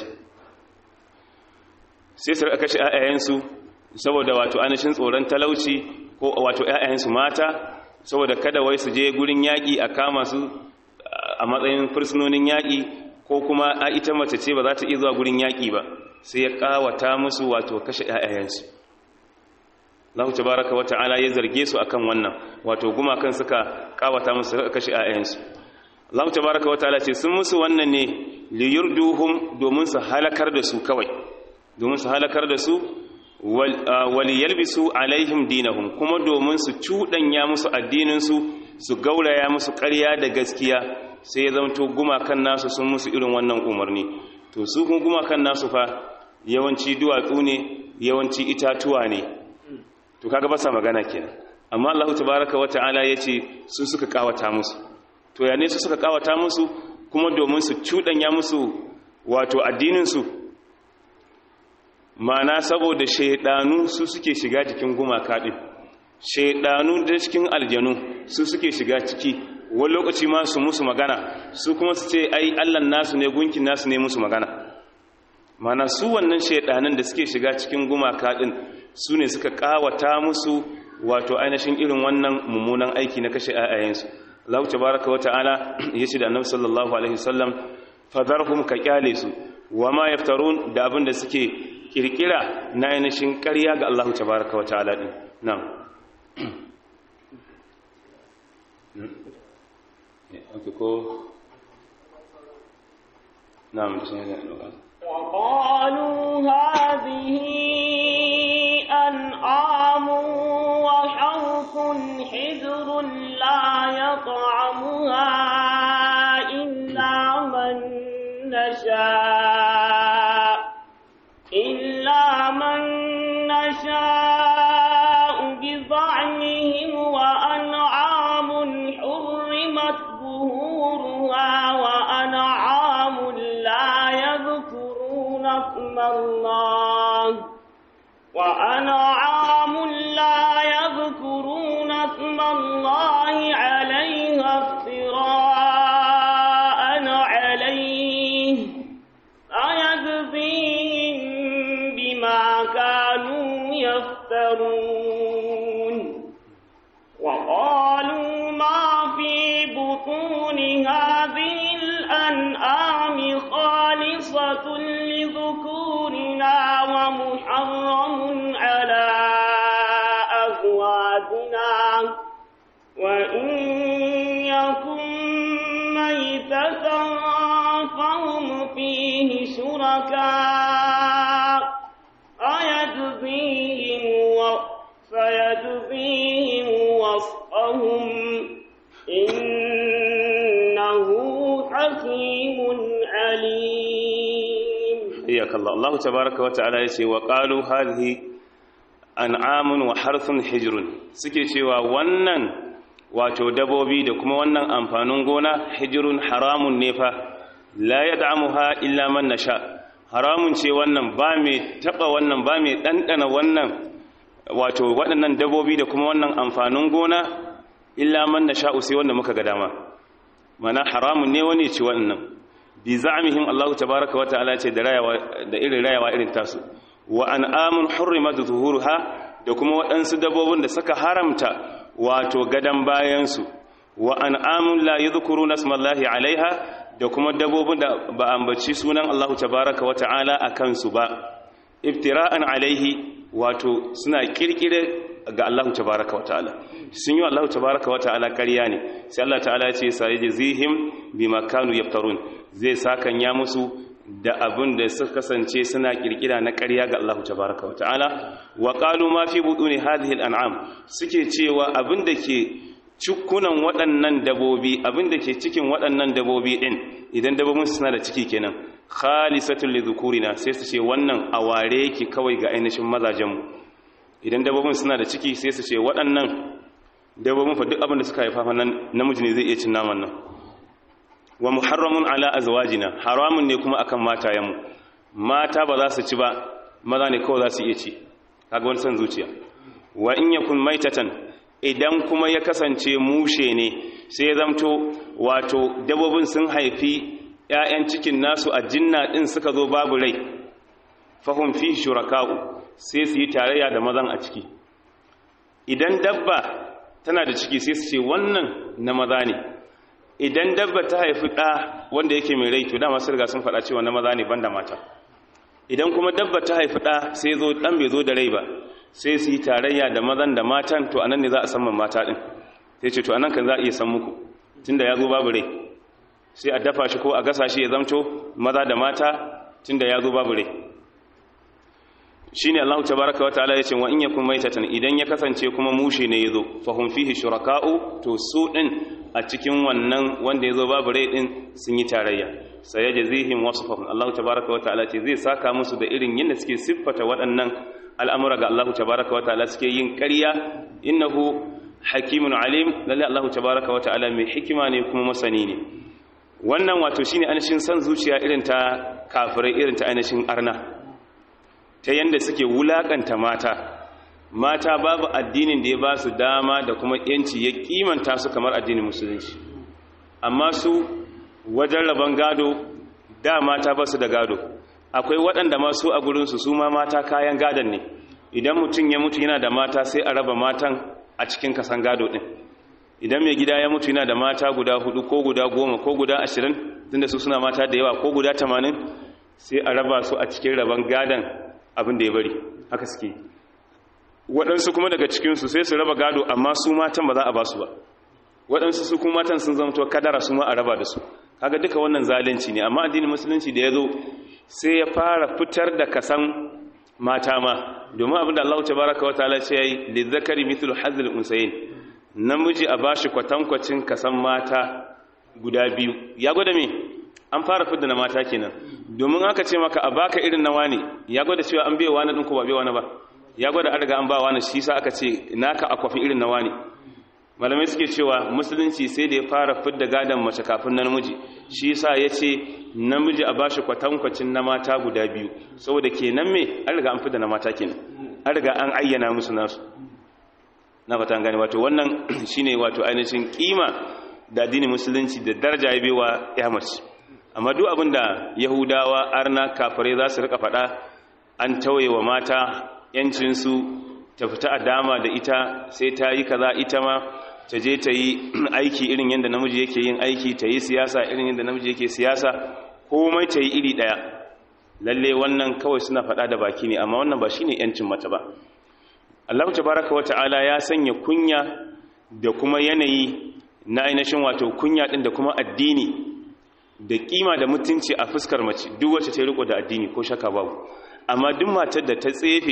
Speaker 3: sai su rika kashe ƴaƴayensu saboda wato ainihin tsoron talauci ko wato ƴaƴayensu mata saboda kada wai su je gurin yaƙi a kama su a matsayin fursunonin yaƙi ko kuma a ita mace ce ba za ta iya zuwa gurin yaƙi ba sai ya ƙawata musu wato kashe ƴaƴayensu Allah tabaraka wa ta'ala ya zarge su akan wannan wato gumakan suka ƙawata musu kashe ƴaƴayensu Allah tabaraka wa ta'ala ce sun musu wannan ne liyurduhum domin su halakar da su kawai domin su halakar da su wali yalbisu alaihim dinahum kuma domin su cuɗanya musu addininsu su gauraya musu ƙarya da gaskiya sai ya zamto gumakan nasu sun musu irin wannan umarni to su kuma gumakan nasu fa yawanci duwatsu ne yawanci itatuwa ne to kaga ba sa magana kenan amma Allah tabaraka wata'ala yace su suka kawata musu to ya ne su suka kawata musu kuma domin su cuɗanya musu wato addininsu mana saboda shaidanu su suke shiga cikin gumaka din shaidanu da cikin aljanu su suke shiga ciki wani lokaci ma su musu magana su kuma su ce ai allan nasu ne gunkin nasu ne musu magana mana su wannan shaidanan da suke shiga cikin gumaka din su ne suka kawata musu wato ainihin irin wannan mummunan aiki na kashe ayayensu Allah tabaraka wa ta'ala yace da Annabi sallallahu alaihi wasallam fadarhum ka kyale su wama yaftarun da abin da suke kirkira na ainihin ƙarya ga Allah tabaraka wa ta'ala din na'am okay ko na'am
Speaker 2: وقالوا هذه أنعام وحرث حجر لا يطعمها إلا من نشاء إلا من نشاء بزعمهم وأنعام حرمت ظهورها وأنعام لا يذكرون اسم الله وأنعام لا يذكرون اسم الله عليها افتراء عليه أيجزيهم بما كانوا يفترون وقالوا ما في بطون هذه الأنعام خالصة لذكورنا ومحرم على أزواجنا وإن يكن ميتة فهم فيه شركاء أيجزيهم و... فيجزيهم وصفهم
Speaker 3: iyakallah Allah tabaraka wa ta'ala yace wa qalu hadhihi an'amun wa harthun hijrun suke cewa wannan wato dabobi da kuma wannan amfanin gona hijrun haramun ne fa la yad'amuha illa man nasha haramun ce wannan ba mai taba wannan ba mai dandana wannan wato waɗannan dabobi da kuma wannan amfanin gona illa man nasha sai wanda muka ga dama mana haramun ne wani ci wannan bi za'mihim Allah tabaaraka wa ta'ala ce da rayawa da irin rayawa irin tasu wa an'amun hurrimat zuhuruha da kuma waɗansu dabbobin da suka haramta wato gadan bayan su wa an'amun la yadhkuruna ismallahi alaiha da kuma dabbobin da ba ambaci sunan Allah tabaaraka wa ta'ala akan su ba iftira'an alaihi wato suna kirkire ga Allah tabaraka wa ta'ala sun yi Allah tabaraka wa ta'ala ƙarya ne sai Allah ta'ala ya ce sai jazihim bima kanu yaftarun zai sakan ya musu da abin da suka kasance suna kirkira na ƙarya ga Allah tabaraka wa ta'ala wa qalu ma fi buduni hadhihi al'am suke cewa abin da ke cikunan waɗannan dabobi abin da ke cikin waɗannan dabobi din idan dabobin suna da ciki kenan khalisatul lidhukurina sai su ce wannan aware yake kawai ga ainihin mazajenmu idan dabbobin suna da ciki sai su ce waɗannan dabbobin fa duk abin da suka haifa nan namiji ne zai iya cin naman nan wa muharramun ala azwajina haramun ne kuma akan matayenmu mata ba za su ci ba maza ne kawai za su iya ci kaga wani san zuciya wa in yakun maitatan idan kuma ya kasance mushe ne sai ya zamto wato dabbobin sun haifi ‘ya'yan cikin nasu a jinna ɗin suka zo babu rai fahim fi shuraka'u sai su yi tarayya da mazan a ciki idan dabba tana da ciki sai su ce wannan na maza ne idan dabba ta haifi ɗa wanda yake mai rai to dama sun riga sun faɗa cewa na maza ne banda mata idan kuma dabba ta haifi ɗa sai zo ɗan bai zo da rai ba sai su yi tarayya da mazan da matan to anan ne za a san mata ɗin sai ce to anan kan za a iya san muku tunda ya zo babu rai sai a dafa shi ko a gasa shi ya zamto maza da mata tunda ya zo babu rai shine Allah tabaaraka wa ta'ala yace wa in yakum maitatan idan ya kasance kuma mushe ne yazo fa hum fihi shuraka'u to su din a cikin wannan wanda yazo babu rai din sun yi tarayya sayajzihim wasfahum Allah tabaaraka wa ta'ala ce zai saka musu da irin yadda suke siffata waɗannan al'amura ga Allah tabaaraka wa ta'ala suke yin ƙarya innahu hakimun alim lalle Allah tabaaraka wa ta'ala mai hikima ne kuma masani ne wannan wato shine ainihin san zuciya irin ta kafirai irin ta ainihin arna ta yanda suke wulakanta mata mata babu addinin da ya ba su dama da kuma yanci ya kimanta su kamar addinin musulunci amma su wajen rabon gado da mata ba su da gado akwai waɗanda masu a gurinsu su ma mata kayan gadon ne idan mutum ya mutu yana da mata sai a raba matan a cikin kasan gado ɗin idan mai gida ya mutu yana da mata guda hudu ko guda goma ko guda ashirin tunda su suna mata da yawa ko guda tamanin sai a raba su a cikin rabon gadon abin da ya bari haka suke waɗansu kuma daga cikinsu sai su raba gado amma su matan ba za a ba su ba waɗansu su kuma matan sun zama kadara su ma a raba da su kaga duka wannan zalunci ne amma addinin musulunci da ya zo sai ya fara fitar da kasan mata ma domin abin da Allah tabaraka wa ta'ala ce yayi lizzakari mithlu hazl unsayin namiji a bashi kwatankwacin kasan mata guda biyu ya gwada me an fara fidda na mata kenan domin aka ce maka a baka irin na wani ya gwada cewa an bai wani din ko ba bai wani ba ya gwada an riga an ba wani shi sa aka ce naka akwafi irin na wani malamai suke cewa musulunci sai da ya fara fidda gadon mace kafin na namiji shi sa ya ce namiji a bashi kwatankwacin na mata guda biyu saboda kenan me an riga an fidda na mata kenan an riga an ayyana musu nasu na fata gani wato wannan shine wato ainihin kima da addinin musulunci da daraja ya bewa ya mace amma duk abin da yahudawa arna kafirai za su rika faɗa an tauye wa mata yancinsu ta fita a dama da ita sai ta yi kaza ita ma ta je ta yi aiki irin yadda namiji yake yin aiki ta yi siyasa irin yadda namiji yake siyasa komai ta yi iri ɗaya lalle wannan kawai suna faɗa da baki ne amma wannan ba shine yancin mata ba Allah tabaraka wa ta'ala ya sanya kunya da kuma yanayi na ainihin wato kunya din da kuma addini da kima da mutunci a fuskar mace duk wacce ta riko da addini ko shaka babu amma duk matar da ta tsefe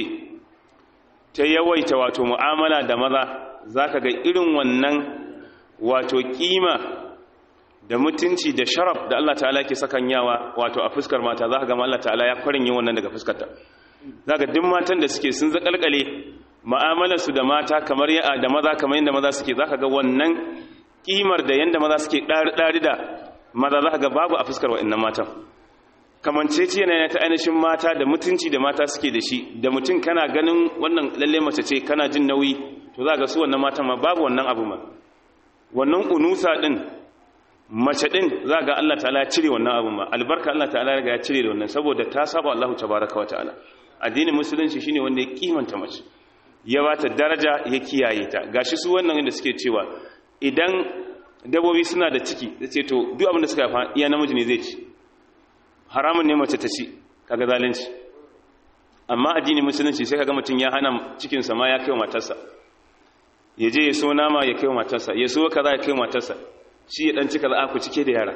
Speaker 3: ta yawaita wato mu'amala da maza zaka ga irin wannan wato kima da mutunci da sharaf da Allah ta'ala ke sakan yawa wato a fuskar mata za ka gama Allah ta'ala ya kwarin yi wannan daga fuskarta za ka duk matan da suke sun zakalkale ma'amalarsu da mata kamar ya da maza kamar yadda maza suke za ka ga wannan kimar da yadda maza suke ɗari da maza za ka ga babu a fuskar wa'annan matan kamanceci yana ta ainihin mata da mutunci da mata suke da shi da mutum kana ganin wannan lalle mace ce kana jin nauyi to za ga su wannan matan ma babu wannan abu ma wannan unusa din mace din za ga Allah ta'ala ya cire wannan abu ma albarka Allah ta'ala ya cire da wannan saboda ta saba Allah tabaraka wa ta'ala addinin musulunci shine wanda ya kimanta mace ya bata daraja ya kiyaye ta gashi su wannan inda suke cewa idan dabobi suna da ciki ce to duk abin da suka yafa iya namiji ne zai ci haramun ne mace ta ci kaga zalunci amma addinin musulunci sai kaga mutum ya hana cikin sa ma ya kai matarsa ya je ya so nama ya kai matarsa ya so kaza ya kai matarsa shi ya dan cika za ku cike da yara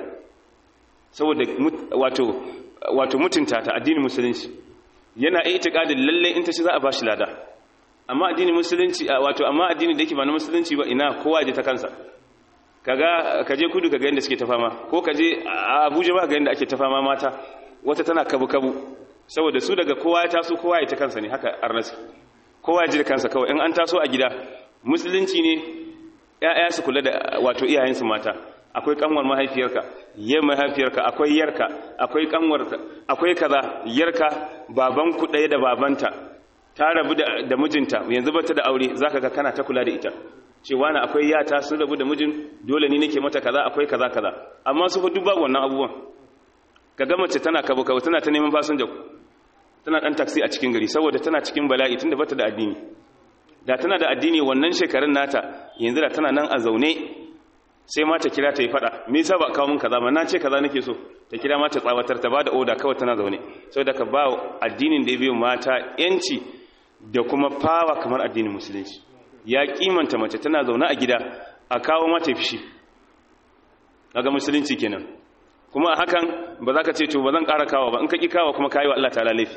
Speaker 3: saboda wato wato mutunta ta addinin musulunci yana itikadin lalle in ta ci za a bashi lada amma addinin musulunci wato amma addinin da yake ba na musulunci ba ina kowa je ta kansa kaga kaje kudu kaga yanda suke ta fama ko kaje Abuja ba ga yanda ake ta fama mata wata tana kabu kabu saboda su daga kowa ya taso kowa ya ta kansa ne haka arnasi kowa ya ji da kansa kawai in an taso a gida musulunci ne ƴaƴa su kula da wato iyayensu mata akwai kanwar mahaifiyarka yayin mahaifiyarka akwai yarka akwai kanwarka akwai kaza yarka baban ku ɗaya da babanta ta rabu da mijinta yanzu bata da aure zaka ga kana ta kula da ita cewa na akwai yata sun rabu da mijin dole ni nake mata kaza akwai kaza kaza amma su fa duk babu wannan abubuwan kaga mace tana kabo kabo tana ta neman fasinja tana dan taxi a cikin gari saboda tana cikin bala'i tunda bata da addini da tana da addini wannan shekarun nata yanzu da tana nan a zaune sai ma ta kira ta yi fada me yasa ba kawo min kaza ba na ce kaza nake so ta kira ma ta tsawatar ta bada oda kawai tana zaune saboda ka ba addinin da ya biyo mata yanci da kuma fawa kamar addinin musulunci ya kimanta mace tana zaune a gida a kawo mata fishi daga musulunci kenan kuma a hakan ba za ka ce to ba zan ƙara kawo ba in ka ƙi kawo kuma kayi wa Allah ta laifi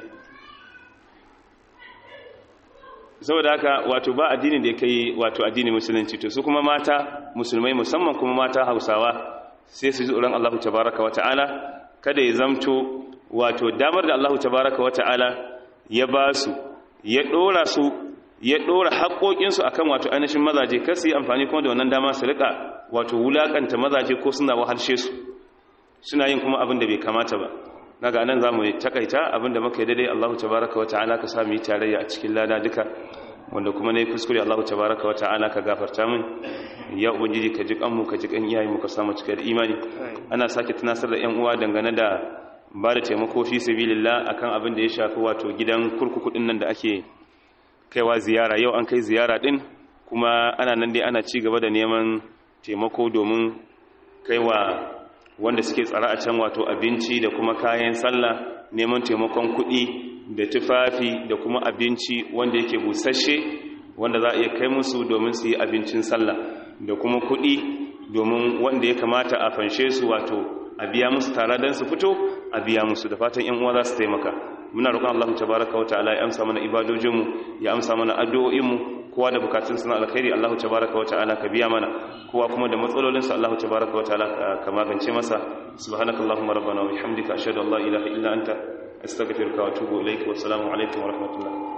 Speaker 3: saboda haka wato ba addinin da ya kai wato addinin musulunci to su kuma mata musulmai musamman kuma mata hausawa sai su ji tsoron Allah tabaraka wa ta'ala kada ya zamto wato damar da Allah tabaraka wa ta'ala ya ba su ya ɗora su ya ɗora haƙoƙinsu akan wato ainihin mazaje kar su yi amfani kuma da wannan dama su riƙa wato wulaƙanta mazaje ko suna wahalshe su suna yin kuma abin da bai kamata ba naga nan za mu takaita abin da muka yi daidai Allahu tabaraka wa ta'ala ka sami tarayya a cikin lada duka wanda kuma ne kuskure Allahu tabaraka wa ta'ala ka gafarta min ya ubangiji ka ji kanmu ka ji kan iyayen mu ka samu cikin imani ana sake tunasar da ƴan uwa dangane da ba da taimako fi sabilillah akan abin da ya shafi wato gidan kurkuku din nan da ake kaiwa ziyara yau an kai ziyara din kuma ana nan dai ana ci gaba da neman taimako domin kaiwa wanda suke tsara a can wato abinci da kuma kayan sallah neman taimakon kuɗi da tufafi da kuma abinci wanda yake busasshe wanda za a iya kai musu domin su yi abincin sallah da kuma kuɗi domin wanda ya kamata a fanshe su wato a biya musu tare don su fito a biya musu da fatan yan uwa za su taimaka muna roƙon Allah tabaraka wa ta'ala ya amsa mana ibadojinmu ya amsa mana addu'o'inmu kowa da bukatun suna alkhairi Allah tabaraka wa ta'ala ka biya mana kowa kuma da matsalolinsa Allah tabaraka wa ta'ala ka magance masa subhanakallahumma rabbana wa bihamdika ashhadu an la ilaha illa anta astaghfiruka wa atubu ilaik wa assalamu alaikum wa rahmatullah